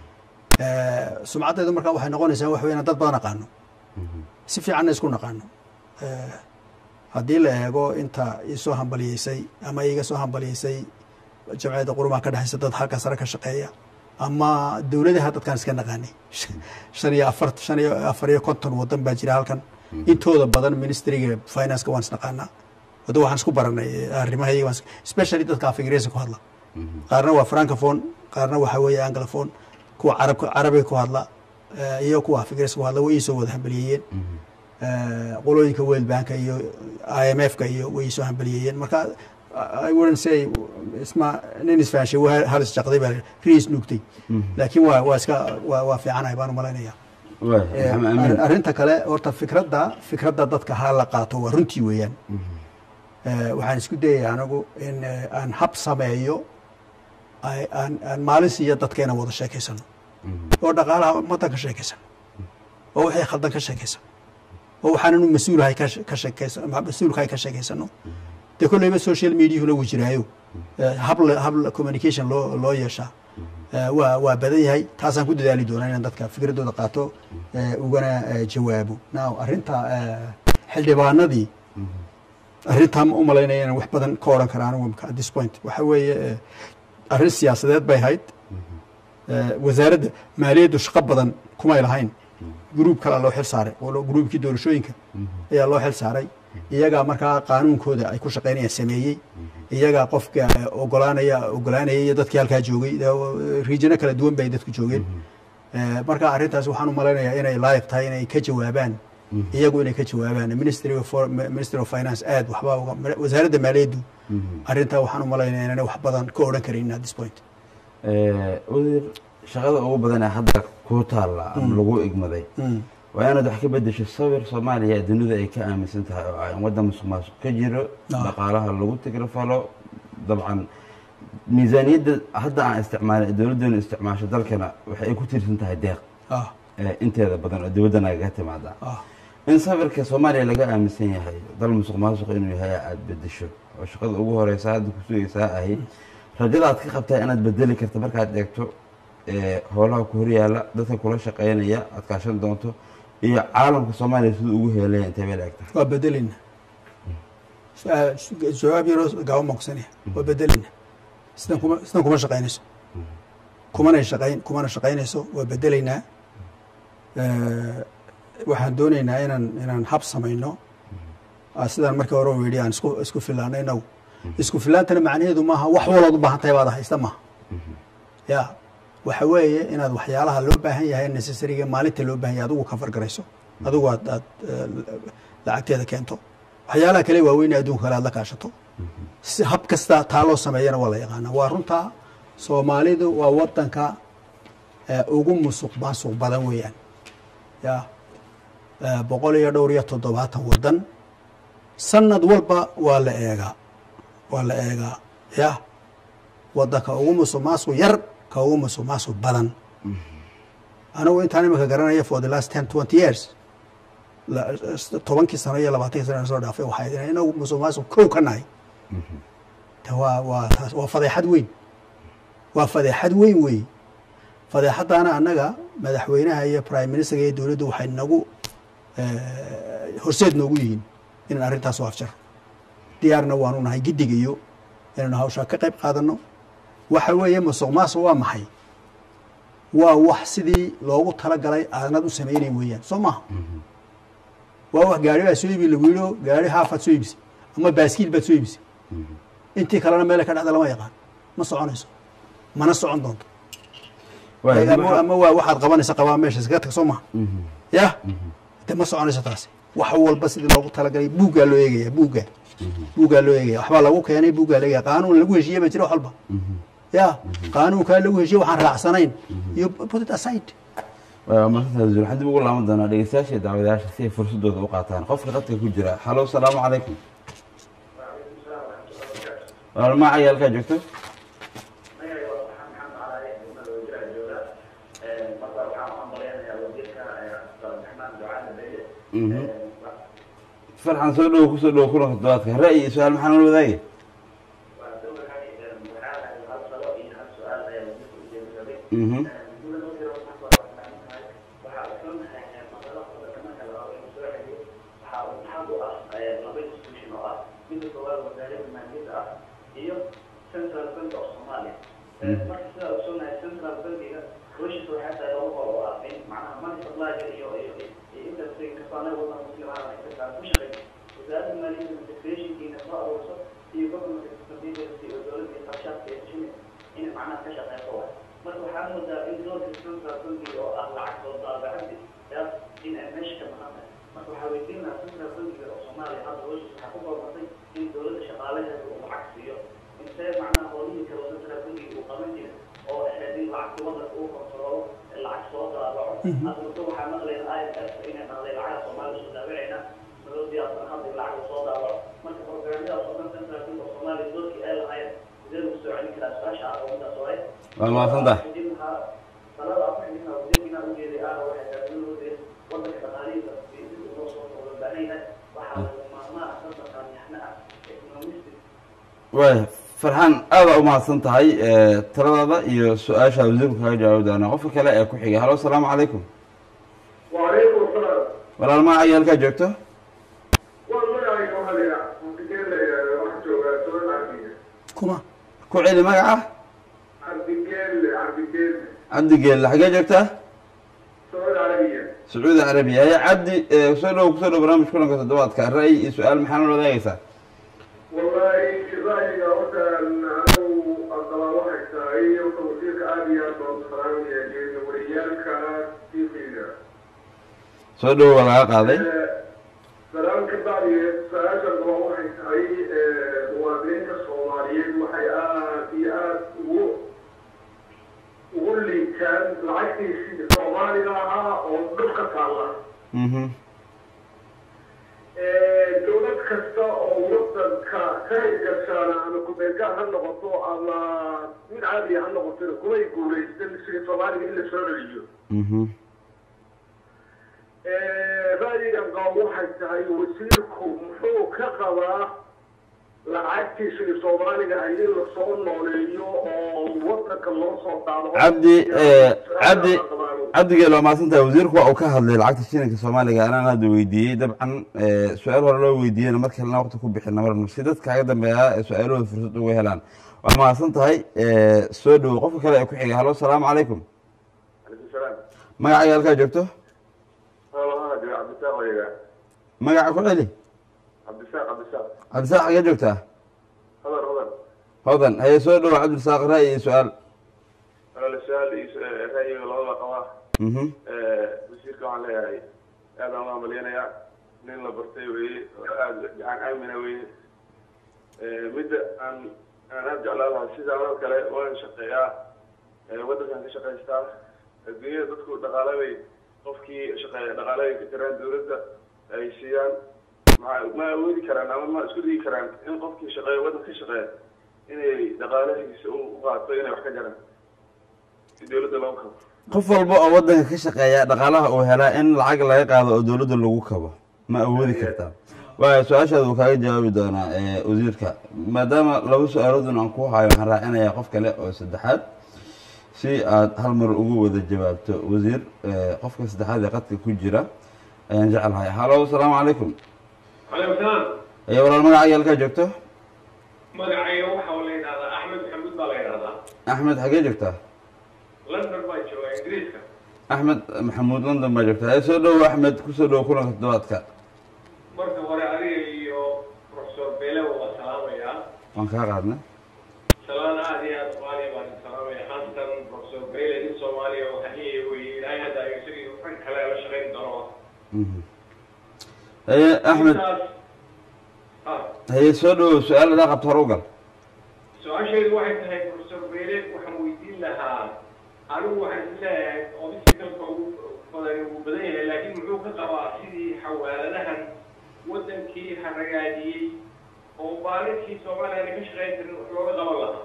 Eh, sumcaddeedu markaa waxay noqonaysaa wax weeyaan dad badan aqaano si fiicanna isku naqaano Eh, haddii la eego inta isoo hambaliyeysay ama iga soo hambaliyeysay jamciyadda qurumaha ka dhexaysa dad halka sare ka shaqeeya ama dowladaha dadkaan iska naqaanay shan iyo afar shan iyo afar iyo konton wadan baa jira halkan intooda badan ministriga financeka waan isnaqaanaa wada waxaan isku baranay arrimahayaga waan is- especially dadka af ingiriisi ku hadla qaarna waa francophone qaarna waxaa weeye anglophone kuwa carabka carabiga ku hadla eh, iyo kuwa af ingiriisi ku hadla way iisoo wada hambaliyeeyeen Eh, qolooyinka world banka iyo i m f ka iyo way iisoo hambaliyeeyeen marka i wouldn't say isma nin isfahanshay waa hal isjaqday baa riis nuugtay laakiin waa waa iska waa waa fiicanahay baan u malaynaya waay Eh, maxamed amiin ar- arrinta kale horta fikradda fikradda dadka ha la qaato waa runtii weeyaan Eh, waxaan isku dayaya anigu in eh, aan hab sameeyo ay- aan aan maalin siiya dadkeena wada sheekaysano oo dhaqaalaha ummaddan ka sheekaysano oo wixii khaldan ka sheekaysano oo waxaananu mas-uulahay ka she- ka sheekaysan mas-uulkahay ka sheekaysano dee kolleyba social mediahuna wuu jiraayo Eh, hab la- hab la- communication loo loo yeeshaa Eh, waa waa badan yahay taasaan ku dadaali doonaa inaan dadka fikraddooda qaato eh, ugana eh, jawaabo now arrinta eh, xildhibaanadii arrintaa ma u malaynaya inaan wax badan ka odhan kara anigu at this point waxa weeye eh, arrin siyaasadeed bay ahayd Eh, wasaaradda maaliyaddu shaqo badan kumay lahayn gruub kalea loo xil saaray oo loo- gruubkii doorashooyinka ayaa loo xil saaray iyagaa markaa qaanuunkooda ay ku shaqaynayaan sameeyey iyagaa qofka eh, ogolaanaya ogolaanaya iyo dadkii halkaa joogay riijino kala duwan bay dadku joogeen Eh, marka arrintaas waxaan u malaynayaa inay laayiq tahay inay ka jawaabaan iyagu inay ka jawaabaan ministry of For- ministry of finance aad waxba uga wasaaradda maaliyaddu arrintaa waxaan u malaynayaa inaan wax badan ka odhan karin at this point Eh, wasiir shaqada ugu badan ee hadda kuu taalla ama lagu igmaday waa inaad wax ka bedesho sawir soomaaliya ee dunida ay ka aaminsan tahay oo ah in waddan musuq maasuq ka jiro Ah. dhaqaalaha lagu tigrafalo dabcan miisaaniyadda hadda aan isticmaalin ee dowladdeenu isticmaasho dalkana waxay ay ku tiirsan tahay deeq ah eh, inteeda badan oo dibadda nagaga timaada ah in sawirka soomaaliya laga aaminsan yahay dal musuq maasuq inuu yahay aada bedesho oo shaqada ugu horeysa hadda ku sugaysaa ahayd rajada aad ka qabtaa inaad bedeli karta markaad eegto eh, howlaha ku horyaala dadka kula shaqeynaya aad kaashan doonto iyo caalamka soomaaliya siduu ugu heelaya intay bay la egtahay waa bedelina Su- su- jawaab yaroo gaaban baan kusanaya waa bedelina sidan kuma sidan kuma shaqaynayso kumanay shaqayn kumana shaqaynayso waa bedelaynaa Eh, waxaan doonaynaa inaan inaan hab samayno Ah, sidaan markii hore u yidhi aan isku isku filaano inagu isku filaantana macnaheedu maaha wax walood u baahan tahay baad haysta maaha ya waxa weeye inaad waxyaalaha loo baahan yahay necessariga maalinta loo baahan yahay adigu ka fargarayso adigu aad aad eh, lacagteeda keento waxyaalaha kale waaweyn ee adduunka kale aad la kaashato si hab kasta taa loo sameeyana waa la yaqaana waa runtaa soomaalidu waa wadanka eh, ugu musuq maasuq badan weeyaan ya eh, boqol iyo dhowr iyo toddobaatan wadan sanad walba waa la eegaa waa la eegaa ya wadanka ugu musuq maasuq yar ka ugu musuq maasuq badan anigu intaan imika garanaya for the last ten twenty years la- tobankii sano iyo labaatankii sano soo dhaafay waxay ahayd inagu musuq maasuq kow ka nahay ta waa waa taas waa fadeexad weyn waa fadeexad weyn wey fadeexadaana annaga madaxweynaha iyo prime ministerka iyo dowladdu waxay nagu eh, horseed noogu yihiin inaan arrintaas u afjaro diyaarna waanu nahay giddig iyo inaanu hawshaa ka qayb qaadano waxa weeye musuq maasuq waa maxay waa wax sidii loogu talagalay aanad u samaynayn weeyaan soo maaha waa wax gaari baa soo iibi lagu yidhi oo gaari haafaad soo iibisay ama baaskiil baad soo iibisay intii kalena meele ka dhacda lama yaqaan ma soconayso mana socon doonto waay ama ama waa waxaad qabanaysa qabaa meesha iskaga tag soo maha ya de ma soconayso taasi wax walba sidii loogu talagalay buuggaa loo eegaya buugga buuggaa loo eegaya waxbaa lagu keenay buuggaa la eegaya qaanuun lagu heshiiye ba jira wax walba ya qaanuunkaa lagu heshiye waxaan raacsanayn iyo put it aside waa masantahay wasiir waxaan dib ugu laaban doonaa dhegeystayaasha iyo daawadayaasha si ay fursadooda u qaataan qofka qadka ku jira halo salaamu calaykum walaal ma cayaalkaa joogto Mhm. farxan soo dhowo kusoo dhowo kulanka todobaadka ra'yi iyo su-aal maxaa nala wadaagay Mhm. central bank of Somalia. marka sida uu soonahay central bankiga hawshiisa waxay tahay laba qol oo ah in macnaha money supply-ga iyo iyo iyo industry kastaana wadanka muslimaha ay ka ku shaqeeyo wasaaradda maaliyadda taxationkiina soo aruurso iyo government expenditure iyo dowladda iyo qarshaadka iyo heshiis in macnaha ka shaqeyso waay marka waxaa moodaa in doorka central bankiga oo ah lacag soo daabacadi yaas in ay meesha ka maqan tahay marka waxaa weydiin lahaa central bankiga oo soomaaliya hadda hawshiisa waxaa ku boobatay in dowladda shaqaalaheeda uu lacag siiyo intee macnaha howlihii kale oo central bankiga uu qaban jira oo ahayd in lacagta wadanka uu kontrolo lacag soo daabaco hadda muddo waxaa maqlayna i m f inay dhahday lacagaha soomaaliya soo daabacayna madoo diyaarsan hadda in lacag soo daabaco marka programyadaas oo dhan central bank oo soomaaliya doorkii ay lahayd sidee lagu soo celin karaa su-aasha ah oo midaas waay waa mahadsantahay talada afxinina wasiirkina ujeeday ah waxay taagnuudeed wadanka dhaqaalihiisa dib loo soo loo baahan yahay waxaa laga maarmaa ah dad dhaqaalyaxna ah economistic waay farxaan aada u mahadsan tahay taladaada iyo su-aasha wasiirku kaga jawaabi doonaa qofka kale ee ku xigay halo asalaamu calaykum وعليكم السلام walaal ma cayaalkaa joogto والله يا أهلي عبدالله وحده سؤال عبدالله kuma ku celi magaca عبدالله عبدالله cabdi geelle xagee joogtaa سؤال عربية sacuudi carabiya haya cabdi soo dhowo kusoo dhow barnaamij kulanka toddobaadka ra'yi iyo su-aal maxaa nala wadaagaysaa والله رأيي أوسع أنه أقرأ واحد ساعي وتوثيق آبيا وصرام يجين وريالك في فينا soo dhowo waa laga qaaday سلام كبار سأجل أقرأ واحد ساعي موازنين الصوماليين وحي آبيات واللي كان العكس الصومالي لها ودقة الله mhm dowlad kasta oo wadanka ka hirgashaana ama kubeelgaar ha noqoto ama mid caadiya ha noqotona kumay guulaysan sidii soomaaliga in la soo celiyo mhm ra'yigan qabo waxay tahay wasiirku muxuu ka qabaa lacagtii sidii soomaaliga ahayd in lasoo nooleeyo oo wadanka loo soo daado cabdi cabdi cabdi geelle waa mahadsan tahay wasiirku waa uu ka hadlay lacagta shilinka soomaaliga anaan hadda weydiiyey dabcan su-aal hore loo weydiiyeyna mar kalena waqti ku bixina marna si dadka kaga dambeeya ee su-aalahooda fursad uga helaan waa mahadsan tahay soo dhowo qofka kale ee ku xigay halo asalaamu calaykum magaca halkaa joogto cabdisaaq oyaga magaca ku celi cabdisaaq cabdisaaq cabdisaaq xagee joogtaa hadar hadar hodan haye soo dhowo cabdisaaq ra'yi iyo su-aal walaal su-aal iyo ra'yiga labada qabaa mhm wasiirka waxaan leeyahay aad aan u amaleynayaa nin la bartay weye oo aada gacan aamina weye midda aan aan aada jeclaan lahaa sida anoo kale waan shaqeeyaa waddankan ka shaqaystaa adduunyada dadku dhaqaale bay qofkii shaqeeya dhaqaale ay ka jiraan dawladda ay siiyaan ma ma awoodi karaan ama ma isku digi karaan in qofkii shaqeeya waddan ka shaqeeya inay dhaqaalahiisa u qaato inay wax ka jaraan si dawladda loo kabo qof walba oo waddanka ka shaqeeya dhaqaalaha uu helaa in lacag laga qaado oo dowladda lagu kabo ma awoodi kartaa waaya su-aashaada uu kaaga jawaabi doonaa wasiirka maadaama laba su-aaloodun aan ku hayo waxaan raacinayaa qof kale oo saddexaad si aad hal mar ugu wada jawaabto wasiir qofka saddexaad ee qadka ku jira ayaan jecelahay halo asalaamu calaykum calaykum salaam aye walaal magacaaga halkaa joogto magacayga waxaa la yidhahdaa axmed maxamuud baa la yidhahdaa axmed xagee joogtaa london baa jooga ingiriiska axmed maxamuud london baa joogtaa haye soo dhowo axmed kusoo dhowo kulanka toddobaadka waan kaa qaadnay salaan aad iyo aad qaaliya baan idin salaamaya khaasatan professor gayle in soomaaliya oo haniye weye ilaahay hadda ay isagii rag kale la shaqayn doono Mhm. haye axmed Intaas- ah haye soo dhawow su-aal adaa qabto hor u gal su-aashaydu waxay tahay professor gayle waxaan weydiin lahaa anigu waxaan is leeyahay obstacle-ka ugu badan uu badan yahay laakiin muxuu ka qabaa sidii xawaaladahan wadankii haragaadiyey oo baalinkii soomaaliya aan ka shaqayn karin wax looga qaban lahaa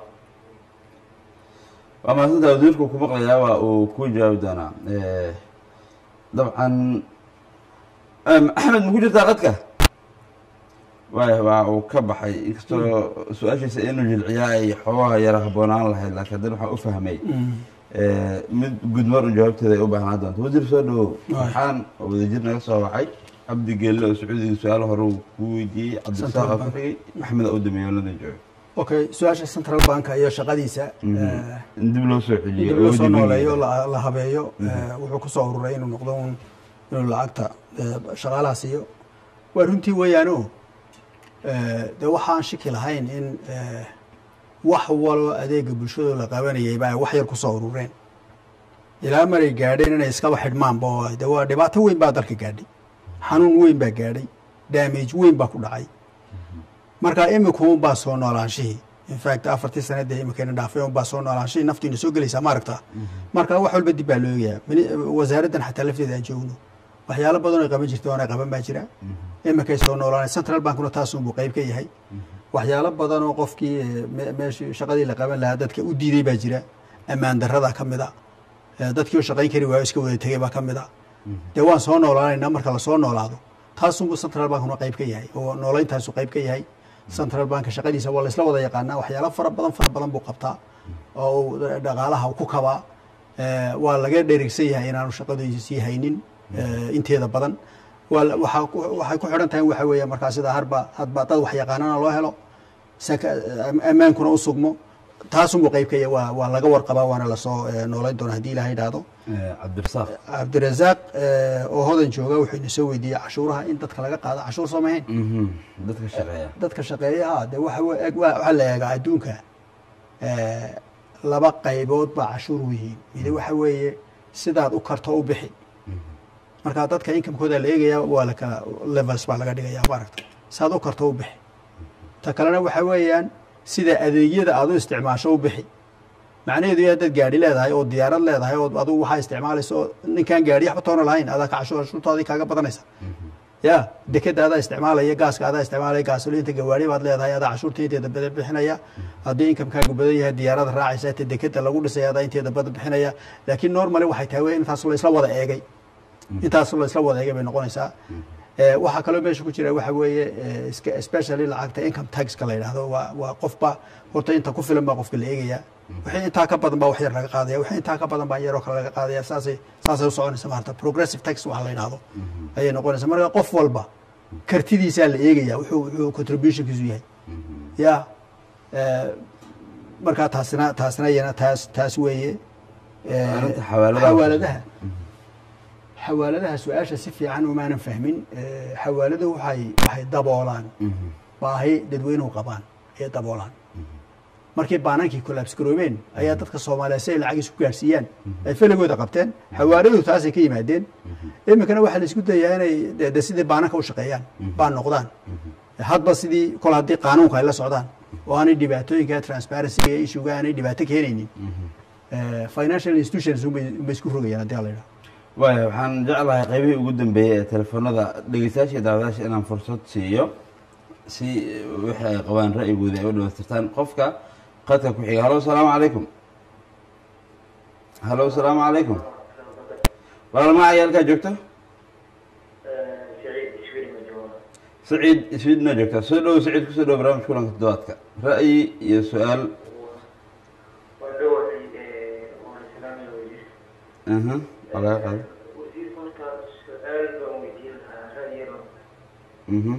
waa mahadsanta wasiirku ku maqlayaa waa uu ku jawaabi doonaa Eh, dabcan em, axmed ma ku jirtaa qadka waaya waa uu ka baxay inkastoo su-aashiisa inuu jilciyaa ay xoogaha yara habboonaan lahayd laakiin haddana waxaan u fahmay Eh, mid gudmar un jawaabteeda ay u baahnaa doonto wasiir soo dhawow waxaan oo wadajir naga soo wacay cabdi geelle oo sacuudiga su-aalo hore uu ku weydiiyey cabdisaaq oo ku xigay axmed oo dameeyo london joogo okay su-aasha central banka iyo shaqadiisa eh, in dib loo soo celiyo dib loo soo awoodii nooleeyo bangiga. la la habeeyo eh, wuxuu kusoo ururay inuu noqdo un inuu lacagta eh, shaqaalaha siiyo waa runtii weeyaano eh, dee waxaan shiki lahayn in eh, wax waloo adeega bulshadoo la qabanayay ba ay wax yar kusoo urureen ilaa maray gaadheen inay iskaba xidhmaanba oo de waa dhibaato weyn baa dalka gaadhay xanuun weyn baa gaadhay damage weyn baa ku dhacay marka imika un baa soo noolaanshihii infact afartii sanadee imikayna dhaafay un baa soo noolaanshihii naftiina soo gelaysaa ma aragtaa marka wax walba dib baa loo eegayaa Mini- wasaaraddan xataa lafteeda aan joogno waxyaalo badan ay qaban jirta oona qaban baa jira imikay soo noolaanay central bankuna taasunbuu qayb ka yahay waxyaalo badan oo qofkii eh, me- meeshii shaqadii la qaban lahaa dadka u diiday baa jira ammaan darrada ka mid a Eh, dadkii oo shaqayn kari waayo iska wada tegay baa ka mid a dee waan soo noolaanaynaa marka lasoo noolaado taasunbuu central bankuna qayb ka yahay oo noolayntaasu qayb ka yahay central banka shaqadiisa waa laysla wada yaqaanaa waxyaalo fara badan fara badan buu qabtaa oo uu dhaqaalaha ku kabaa Eh, waa laga dherigsan yahay inaanu shaqadiisii haynin eh, inteeda badan waa la- waxaa ku- waxay ku xidhan tahay waxa weeye markaa sida harba hadba dad wax yaqaanana loo helo saka am- ammaankuna u sugmo taasunbuu qayb ka yahay waa waa laga warqabaa waana lasoo eh, noolayn doona haddii ilaha idhaahdo Eh, cabdirasaaq cabdirasaaq eh, oo hodan jooga wuxuu ina soo weydiiyey cashuuraha in dadka laga qaado cashuur soo mahayn Mhm. dadka shaqeeya dadka shaqeeyaha de waxa we- eg- waa- waxaa la eegaa adduunka eh, laba qaybood baa cashuur u yihiin midi waxa weeye sidaad u karto u bixi marka dadka inkamkooda la eegaya waa la kala levels baa laga dhigaya maaragta saad u karto u bixi ta kalena waxa weeyaan sida adeegyada aad u isticmaasho u bixi macnaheedu yaa dad gaadhi leedahay oo diyaarad leedahay oo adigu waxaa isticmaalaysa oo ninkaan gaadhi waxba toona lahayn adaa ka cashuur cashuurtaadii kaaga badanaysa ya dekeda adaa isticmaalaya gaaska adaa isticmaalaya gaasoliinta gawaari baad leedahay adaa cashuurta inteeda badan bixinaya haddii inkamkaagu badan yahay diyaarada raacaysa ta dekeda lagu dhisaya adaa inteeda badan bixinaya laakiin normally waxay tahay wey intaas laysla wada eegay intaas laysla wada eegay bay noqonaysaa Eh, waxaa kaloo meesha ku jira waxa weeye eh, iska- especially lacagta income taxka la yidhaahdo waa waa qofba horta inta ku filan baa qofka la eegaya wixii intaa ka badan baa wax yar laga qaadaya wixii intaa ka badan baa yaroo kale laga qaadaya saasay saasay u soconaysa maarata progressive tax waxa la yidhaahdo ayay noqonaysa marka qof walba kartidiisaa la eegaya wuxuu wuxuu contributionkiisu yahay ya eh, marka taasina taasina iyana taas taas weeye Eh, Arrinta xawaaladaha. xawaaladaha xawaaladaha su-aasha si fiican umaanan fahmin Eh, xawaaladuhu waxay waxay daboolaan baahi dadweynuhu qabaan ayay daboolaan markii baanankii collapse garoobeen ayaa dadka soomaaliya si ay lacagiis ku gaarsiiyaan ay feligooda qabteen xawaaladuhu taasay ka yimaadeen iminkana waxaa la isku dayaa inay de- de sidii baananka u shaqeeyaan baan noqdaan hadba sidii kol haddii qaanuunka ay la socdaan oo aanay dhibaatooyinka transparencyga iyo issuga aanay dhibaato keenaynin Eh, financial institutions unbay unbay isku rogayaan haddii la yidhaho waaya waxaan jeclahay qaybihii ugu dambeeyey ee telefoonada dhegeystayaasha iyo daawadayaasha inaan fursad siiyo si wixii ay qabaan ra'yigooda ay u dhamaystirtaan qofka qadka ku xiga halo asalaamu calaykum halo asalaamu calaykum walaalma cayaalkaa joogta siciid ishwiri ma jooga saciid iswiidna joogta soo dhowo saciid kusoo dhowo barnaamij kulanka toddobaadka ra'yi iyo su-aal waan dhowahay waan islaamaya wasiir aha waa laga qaada wasiir horta su-aal baan weydiin lahaa ra'yiga mhm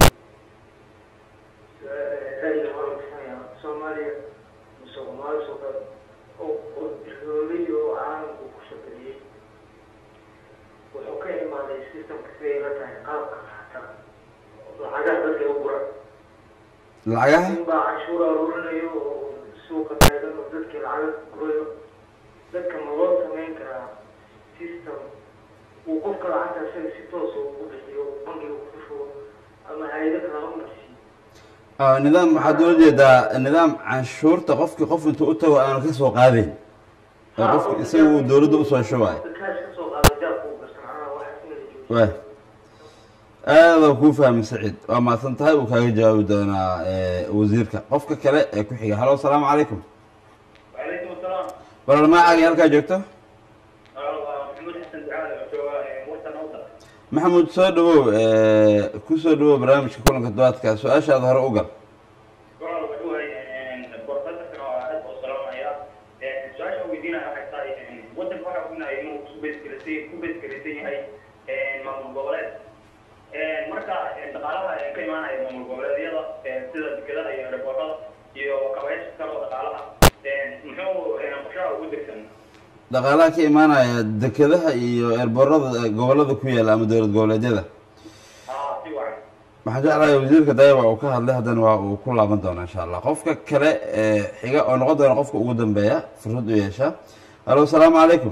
ra'yiga hore kusanaya soomaaliya musuqmaasuqa oo qodroolay oo caalamku ku shaqeeyey wuxuu ka imaaday systemka siday la tahay qaabka xataa lacagaha dadka u gura lacagaha nin baa canshuur aruurinayo oo suuqa taagan oo dadkii lacag gurayo dadka ma loo samayn karaa system uu qofka lacagta isaga si toosa ugu bixiyo uu bangiga ku shubo ama hay-ado kale ha marsiiyo Ah, nidaam waxaad ula jeedaa nidaam canshuurta qofkii qof intuu u tago aanu ka soo qaadayn oo qofki isaga uu dowladda usoo shubayo kaash ka soo qaada jaabka uu gastan macnaha waxa in la joojiyo waay aada kuu fahmi saciid waa mahadsan tahay uu kaaga jawaabi doonaa eh, wasiirka qofka kale ee ku xiga halo asalaamu calaykum وعليكم السلام walaal magacaaga halkaa joogto محمود حسن دعاء وطن اوطن maxamuud soo dhawow eh, ku soo dhawow barnaamijka kulanka duwaadka su-aashaada hore u gal قرار وحوه بروفيسور aad oo salaamaya su-aasha weydiinaya waxay tahay wadanka waxa ognahay inuu ku beesgelisay ku beesgelisan yahay maamul goboleed marka dhaqaalaha ka imaanaya maamul goboleedyada sida dekedaha iyo aeroboortada iyo kabayaasha kale oo dhaqaalaha muxuu qorshaha ugu degsan dhaqaalaha ka imaanaya dekedaha iyo eerboorada eh, gobolada ku yaala ama dowlad goboleedyada aa si wacan waxaan jeclahay wasiirka dayaba uu ka hadlay haddana waa uu ku laaban doonaa insha allah qofka kale ee xiga oo noqon doona qofka ugu dambeeya fursad u yeesha halo asalaamu calaykum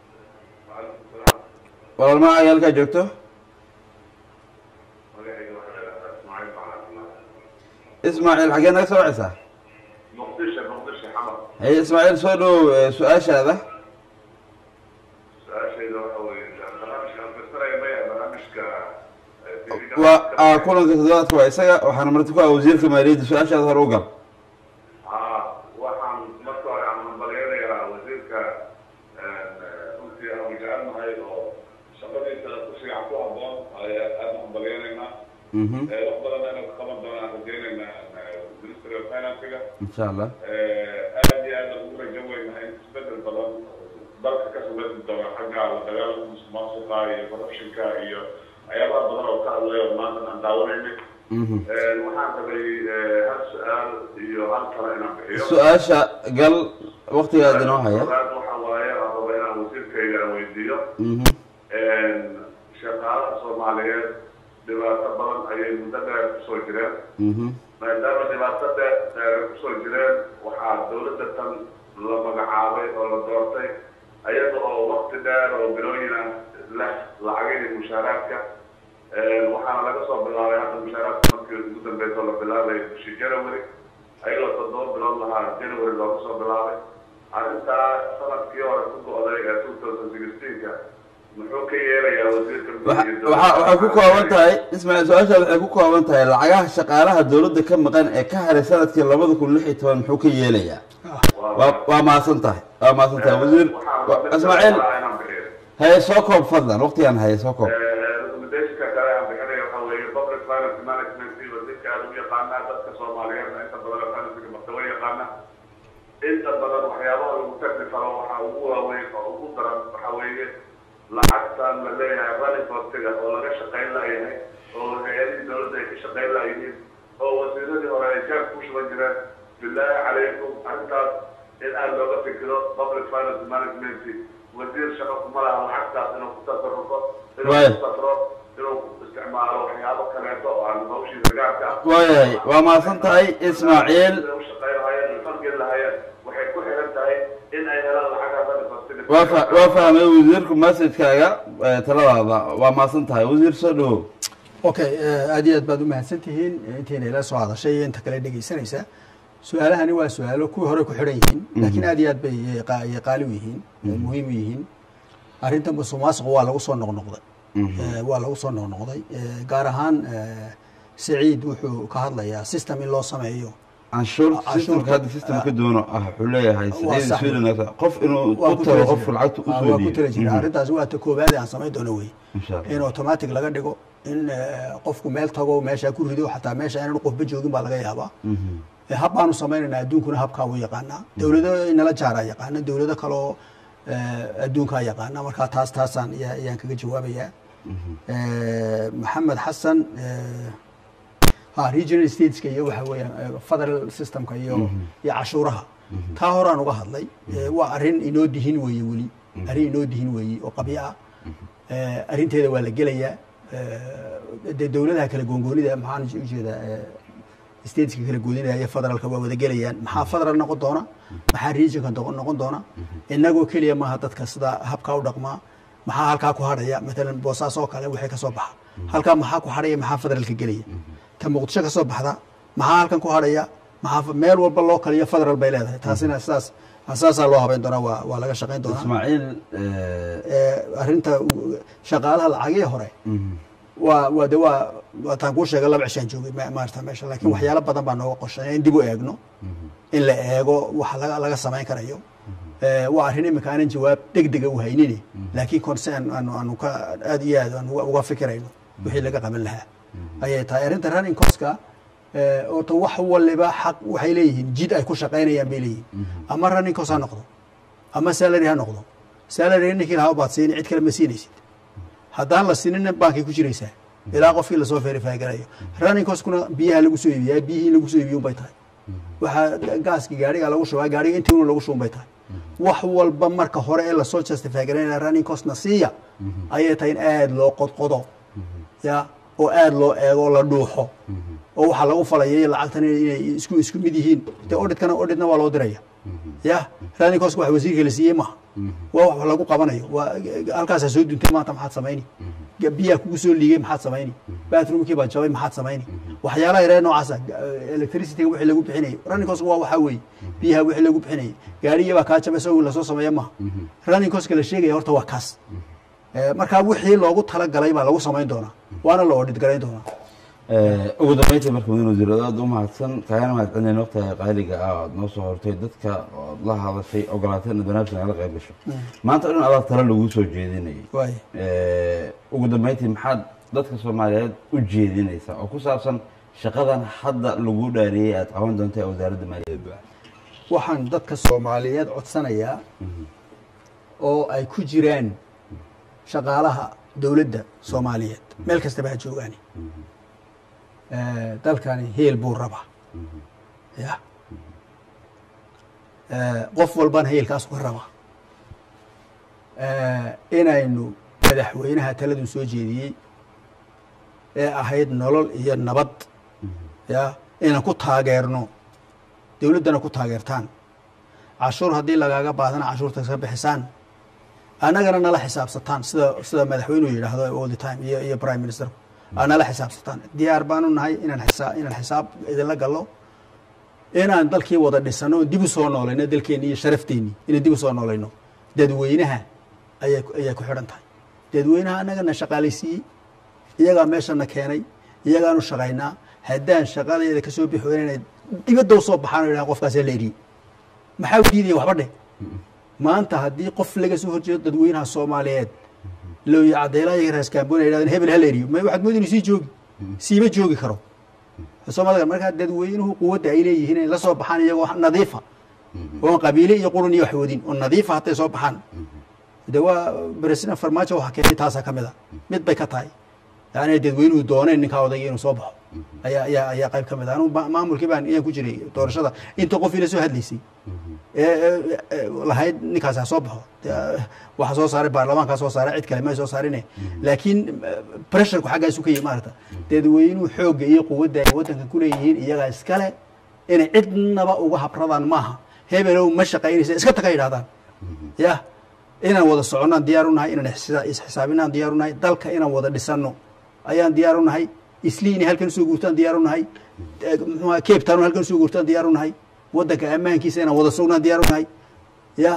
walaal magacaaga halkaa joogto ismaaciil xaggee naga soo wacaysaa muqdisho muqdisho xamar haye ismaaciil soo dhawow eh, su-aashaada su-aashayda waxa weeye barnaamijka anfisaraya maya barnaamijka waa ah, kulanka toddobaadka waa isaga waxaana marti ku ah wasiirka maaliyadda su-aashaada hore u gal haa waxaan marka hore aan hambalyaynayaa wasiirka runtii aan jecelnahay oo shaqadiisa ku fiican ku habboon aad hambalyaynaynaa Mhm, wax badan inuu ka qaban doonaan rajaynaynaa ministry of financiga insha allah aad iyo aad ugu rajo weynahay in isbedel badan dalka ka samaysi doona xagga la dagaalanka musuqmaasuqa iyo corruptionka iyo waxyaabaha badan oo ka hadlay oo maanta aan daawanaynay Mhm. waxaan rabay hal su-aal iyo hal kale inaan bixiyo su-aasha gal waqtigaad inoo haya Koowaad waxa waaye aan raba inaan wasiirkayga aan weydiiyo Mhm, shaqaalaha soomaaliyeed dhibaato badan ayay muddo dheer kusoo jireen mhm, maadaama dhibaato dheer dheer ay kusoo jireen waxaa dowladda tan la magacaabay oo la doortay ayada oo wakti dheer oo bilooyin ah leh lacagihii mushaaraadka waxaana laga soo bilaabay hadda mushaaraadka markii ugu dambeysa oo la bilaabay bishii january ayagoo toddoba bilood lahaa january looga soo bilaabay arrintaa sanadkii hore ku go-day ee two thousand sixteenka muxuu ka yeelayaa wasiirka waxa mudugii waxa- waxay ku kooban tahay ismaaciil su-aashaada waxay ku kooban tahay lacagaha shaqaalaha dowladda ka maqan ee ka haray sanadkii labada kun lix iyo toban muxuu ka yeelayaa waa waa mahadsan tahay waa mahadsan tahay wasiir wa- ismaaciil haye soo koob fadlan waqtigaan haye soo koob recommendation-ka kale aan bixinaya waxaa weeye public finance management iyo wasiirka aad u yaqaanaa dadka soomaaliyeedna inta badan financega martaba yaqaana inta badan waxyaabaha lagu tagli karo waxaa ugu waaweyn oo ugu daran waxaa weeye lacagtan la leeyahay running costiga oo laga shaqayn layahay oo hay-adihii dowladda ay ka shaqayn layihiin oo wasiiradii hore ay jaab ku shuban jireen bilaahi calaykum arrintaas in aad looga fikiro public finance management wasiir shaqo kuma laha lacagtaas inuu ku tasarufo inuu Waay. ku safro inuu isticmaalo waxyaabo kaleeto oo aan hawshiisa gaarka ah waayahay waa mahadsan tahay ismaaciil Sida u shaqayn lahaayeen iyo falgeli lahaayeen waxay ku xiran tahay in ay helaan lacagaha running costiga waa fa- waa fahmay wasiirku messagekaaga eh, taladaada waa mahadsan tahay wasiir soo dhawow okay eh, aad iyo aad baad u mahadsan tihiin eh, intiina ila soo hadashay iyo inta kale dhegeysanaysa su-aalahani waa su-aalo kuwii hore ku xidhan yihiin laakiin aad iyo aad bay eh, qa- eh, qaali u yihiin eh, muhiim u yihiin arrinta musuq maasuqa waa lagu soo noqnoqday Eh, waa lagu soo noqnoqday Eh, gaar ahaan eh, saciid wuxuu ka hadlayaa system in loo sameeyo canshuur Canshuurka- systemka hadda systemka duwano ah wuxuu leeyahay Waa sida sax. sweden qof inuu waa u ku tago tala qofku jira. lacagta Ah, usoo waa ku tala jira dhiibo arrintaasi waa ta koobaad ee aan samayn doono wey insha allah in automatic laga dhigo in eh, qofku meel tago meesha ku rido xataa meesha inaan qofba joogin baa laga yaabaa Eh, hab baanu samaynaynaa adduunkuna habkaa wuu yaqaanaa dowlado inala jaaraa yaqaana dowlado kaloo eh, adduunkaa yaqaana markaa taas taasaan ayaa- ayaan kaga jawaabayaa Eh, maxamed xasan eh, ha regional stateska iyo waxa weeyaan eh, federal systemka iyo iyo cashuuraha taa horaan uga hadlay Eh, waa arrin inoo dihin weeye weli arrin inoo dihin weeye oo qabyo ah Eh, arrinteeda waa la gelayaa Eh, dee dowladaha kale goongoonida maxaan ujeedaa eh, stateska kala goodinaya federaalka waa wada gelayaan maxaa federal noqon doona maxaa regionka noqon noqon doona inagoo keliya maaha dadka sida habkaa u dhaqmaa maxaa halkaa ku hadhaya matalan boosaas oo kale wixii ka soo baxa halkaa maxaa ku hadhaya maxaa federaalka gelaya ta muqdisho ka soo baxda maxaa halkan ku hadhaya maxaa meel walba loo kaliyo federal bay leedahay taasina sidaas saasaa loo habeyn doonaa waa waa laga shaqayn doonaa ismaaciil ee, arrinta u- shaqaalaha lacagihii hore waa waa de waa waataan kuu sheegay laba cishaan joogay ma- maarata meesha laakiin waxyaalo badan baa nooga qorshay in dib u eegno in la eego waxa laga laga samayn karayo Ee, waa arrin imika aanan jawaab degdega u haynini laakiin concern aanu aanu ka aad iyo aad aanu uga- uga fikirayno wixii laga qaban lahaa ayay tahay arrinta running coska oota wax waliba xaq waxay leeyihiin jid ay ku shaqaynayaan bay leeyihiin ama running cos ha noqdo ama salary ha noqdo salary ninkii lahaa baad siini cid kale ma siinaysid haddaan la sinina baankay ku jiraysaa ilaa qofkii lasoo verify garayo running coskuna biyaha lagu soo iibiyaa biyihii lagu soo iibiyo unbay tahay waxaa gaaskii gaariga lagu shubaa gaariga intii una lagu shubun bay tahay wax walba marka hore ee lasoo justify garanaya running costna siiya ayay tahay in aada loo qodqodo ya oo aada loo eego oo la dhuuxo oo waxaa lagu falayay lacagtan inay isku isku mid yihiin de auditkana auditna waa loo diraya ya running cost wax wasiirka la siiyey maaha waa wax lagu qabanayo waa halkaasaa soo duntay maanta maxaad samayni biyaa kugu soo liigay maxaad samayni bathroomkii baa jabay maxaad samayni waxyaalaha yaree noocaasa electricityga wixii lagu bixinayay running cost waa waxaa weeye biyaha wixii lagu bixinayay gaarigii baa kaa jabay isagoo lasoo sameeya maaha running costka la sheegaya horta waa kaas Eh, markaa wixii loogu talagalay baa lagu samayn doonaa waana la audit garayn doonaa ugu dambeyntii marka mudane wasiir aad u mahadsan kaagana mahad celinayna waqtiga qaaliga ah oad noo soo hortay dadka ood la hadashay ogolaatay inaad barnaamijka nagala qayb gasho maanta o dhan adaa talo lagu soo jeedinayay waay ugu dambeyntii maxaad dadka soomaaliyeed u jeedinaysaa oo ku saabsan shaqadan hadda lagu dhaariyey aad qaban doonta ee wasaaradda maaliyadda waxaan dadka soomaaliyeed codsanayaa oo ay ku jiraan shaqaalaha dowladda soomaaliyeed meel kastaba ha joogaani Eh, dalkani heel buu rabaa ya Eh, qof walbana heelkaas uga rabaa Eh, inaynu madaxweynaha taladu soo jeediyey ee ahayd nolol iyo nabad ya inaan ku taageerno dowladdana ku taageertaan cashuur haddii lagaaga baadana cashuurta ka bixisaan annagana nala xisaabsataan sida sida madaxweynuhu yidhaahdo all the time iyo iyo prime ministerku aa nala xisaabsataan diyaar baanu nahay inaan xisaa inaan xisaab idinla gallo inaan dalkii wada dhisano oo dib u soo noolayno dalkeenni iyo sharafteenni inaan dib u soo noolayno dadweynaha ayaa ayaa ku xidhan tahay dadweynaha annagana shaqaalaysiiyey iyagaa meeshana keenay iyagaanu shaqaynaa haddaan shaqadeeda kasoo bixi weyna inay dibadda usoo baxaan oo yidhahan qofkaasaa la eriyey maxaa u diidaya waxba dheh maanta haddii qof laga soo horjeedo dadweynaha soomaaliyeed looya cadeylaha iyo raaskaamboona yidhahdeen hebel hal eriyo ma waxaad moodi inuu sii joogi siima joogi karo soomaalida markaa dadweynuhu quwadda ay leeyihiin inay la soo baxaan iyagoo nadiifa oon qabiile iyo qurun iyo wax wadin oo nadiifa hadday soo baxaan de waa president farmaajo waxa keenay taasaa ka mid a mid bay ka tahay yani dadweynuhu dooneen ninkaa odayga inuu soo baxo ayaa ayaa ayaa qayb ka mid ah anugu ma- maamulkii baan iyaan ku jiray doorashada inta qof ila soo hadlaysay ee ee, ee, lahayd ninkaas ha soo baxo dee, waxa soo saaray baarlamaankaa soo saaray cid kale may soo saarine laakiin pressureku xaggaasu ka yihi maarata dadweynuhu xoogga iyo quwadda ay waddanka ku leeyihiin iyagaa iskale inay cidnaba uga habradaan maaha hebelow ma shaqaynaysa iska taga yidhahdaan ya inaan wada soconnaan diyaar u nahay inaan isxisa- isxisaabinaan diyaar u nahay dalka inaan wada dhisanno ayaan diyaar u nahay isli inay halkan usoo guurtaan diyaar u nahay eh, muxuu ahaa, cape town halkan usoo guurtaan diyaar u nahay waddanka ammaankiisa inaan wada sugnaan diyaar u nahay ya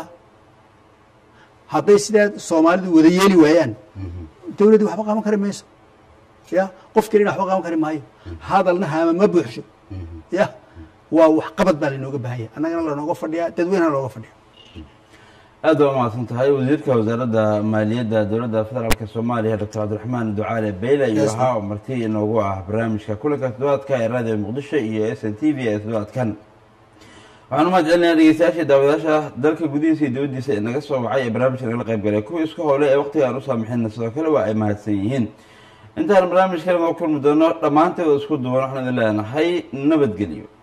hadday sidaa soomaalidu wada yeeli waayaan dowladdu waxba qaban kari mayso ya qof kelina waxba qaban kari maayo hadalna haama ma buuxsho ya waa wax qabad baa lainooga baahanya annagana lanooga fadhiyaa dadweynena looga fadhiya aad waa umahadsan tahay wasiirka wasaaradda maaliyadda dowladda federaalka soomaaliya doctor cabdiraxmaan ducaale beyle iyo Yes, waxaa marti inoogu ah barnaamijka kulanka toddobaadka ee raadiyo muqdisho iyo s n t v ee toddobaadkan waxaan umahad celinayaa dhegeystayaasha daawadayaasha dalka gudihiisa iyo dibaddiisa ee naga soo wacay ee barnaamijka nagala qayb galay kuwa isku howlay ee waqtiga aan u saamixinna sidoo kale waa ay mahadsan yihiin intaan barnaamijkan oo kulmi doono dhammaanteed oo isku duwan waxaan idin leenahay nabadgelyo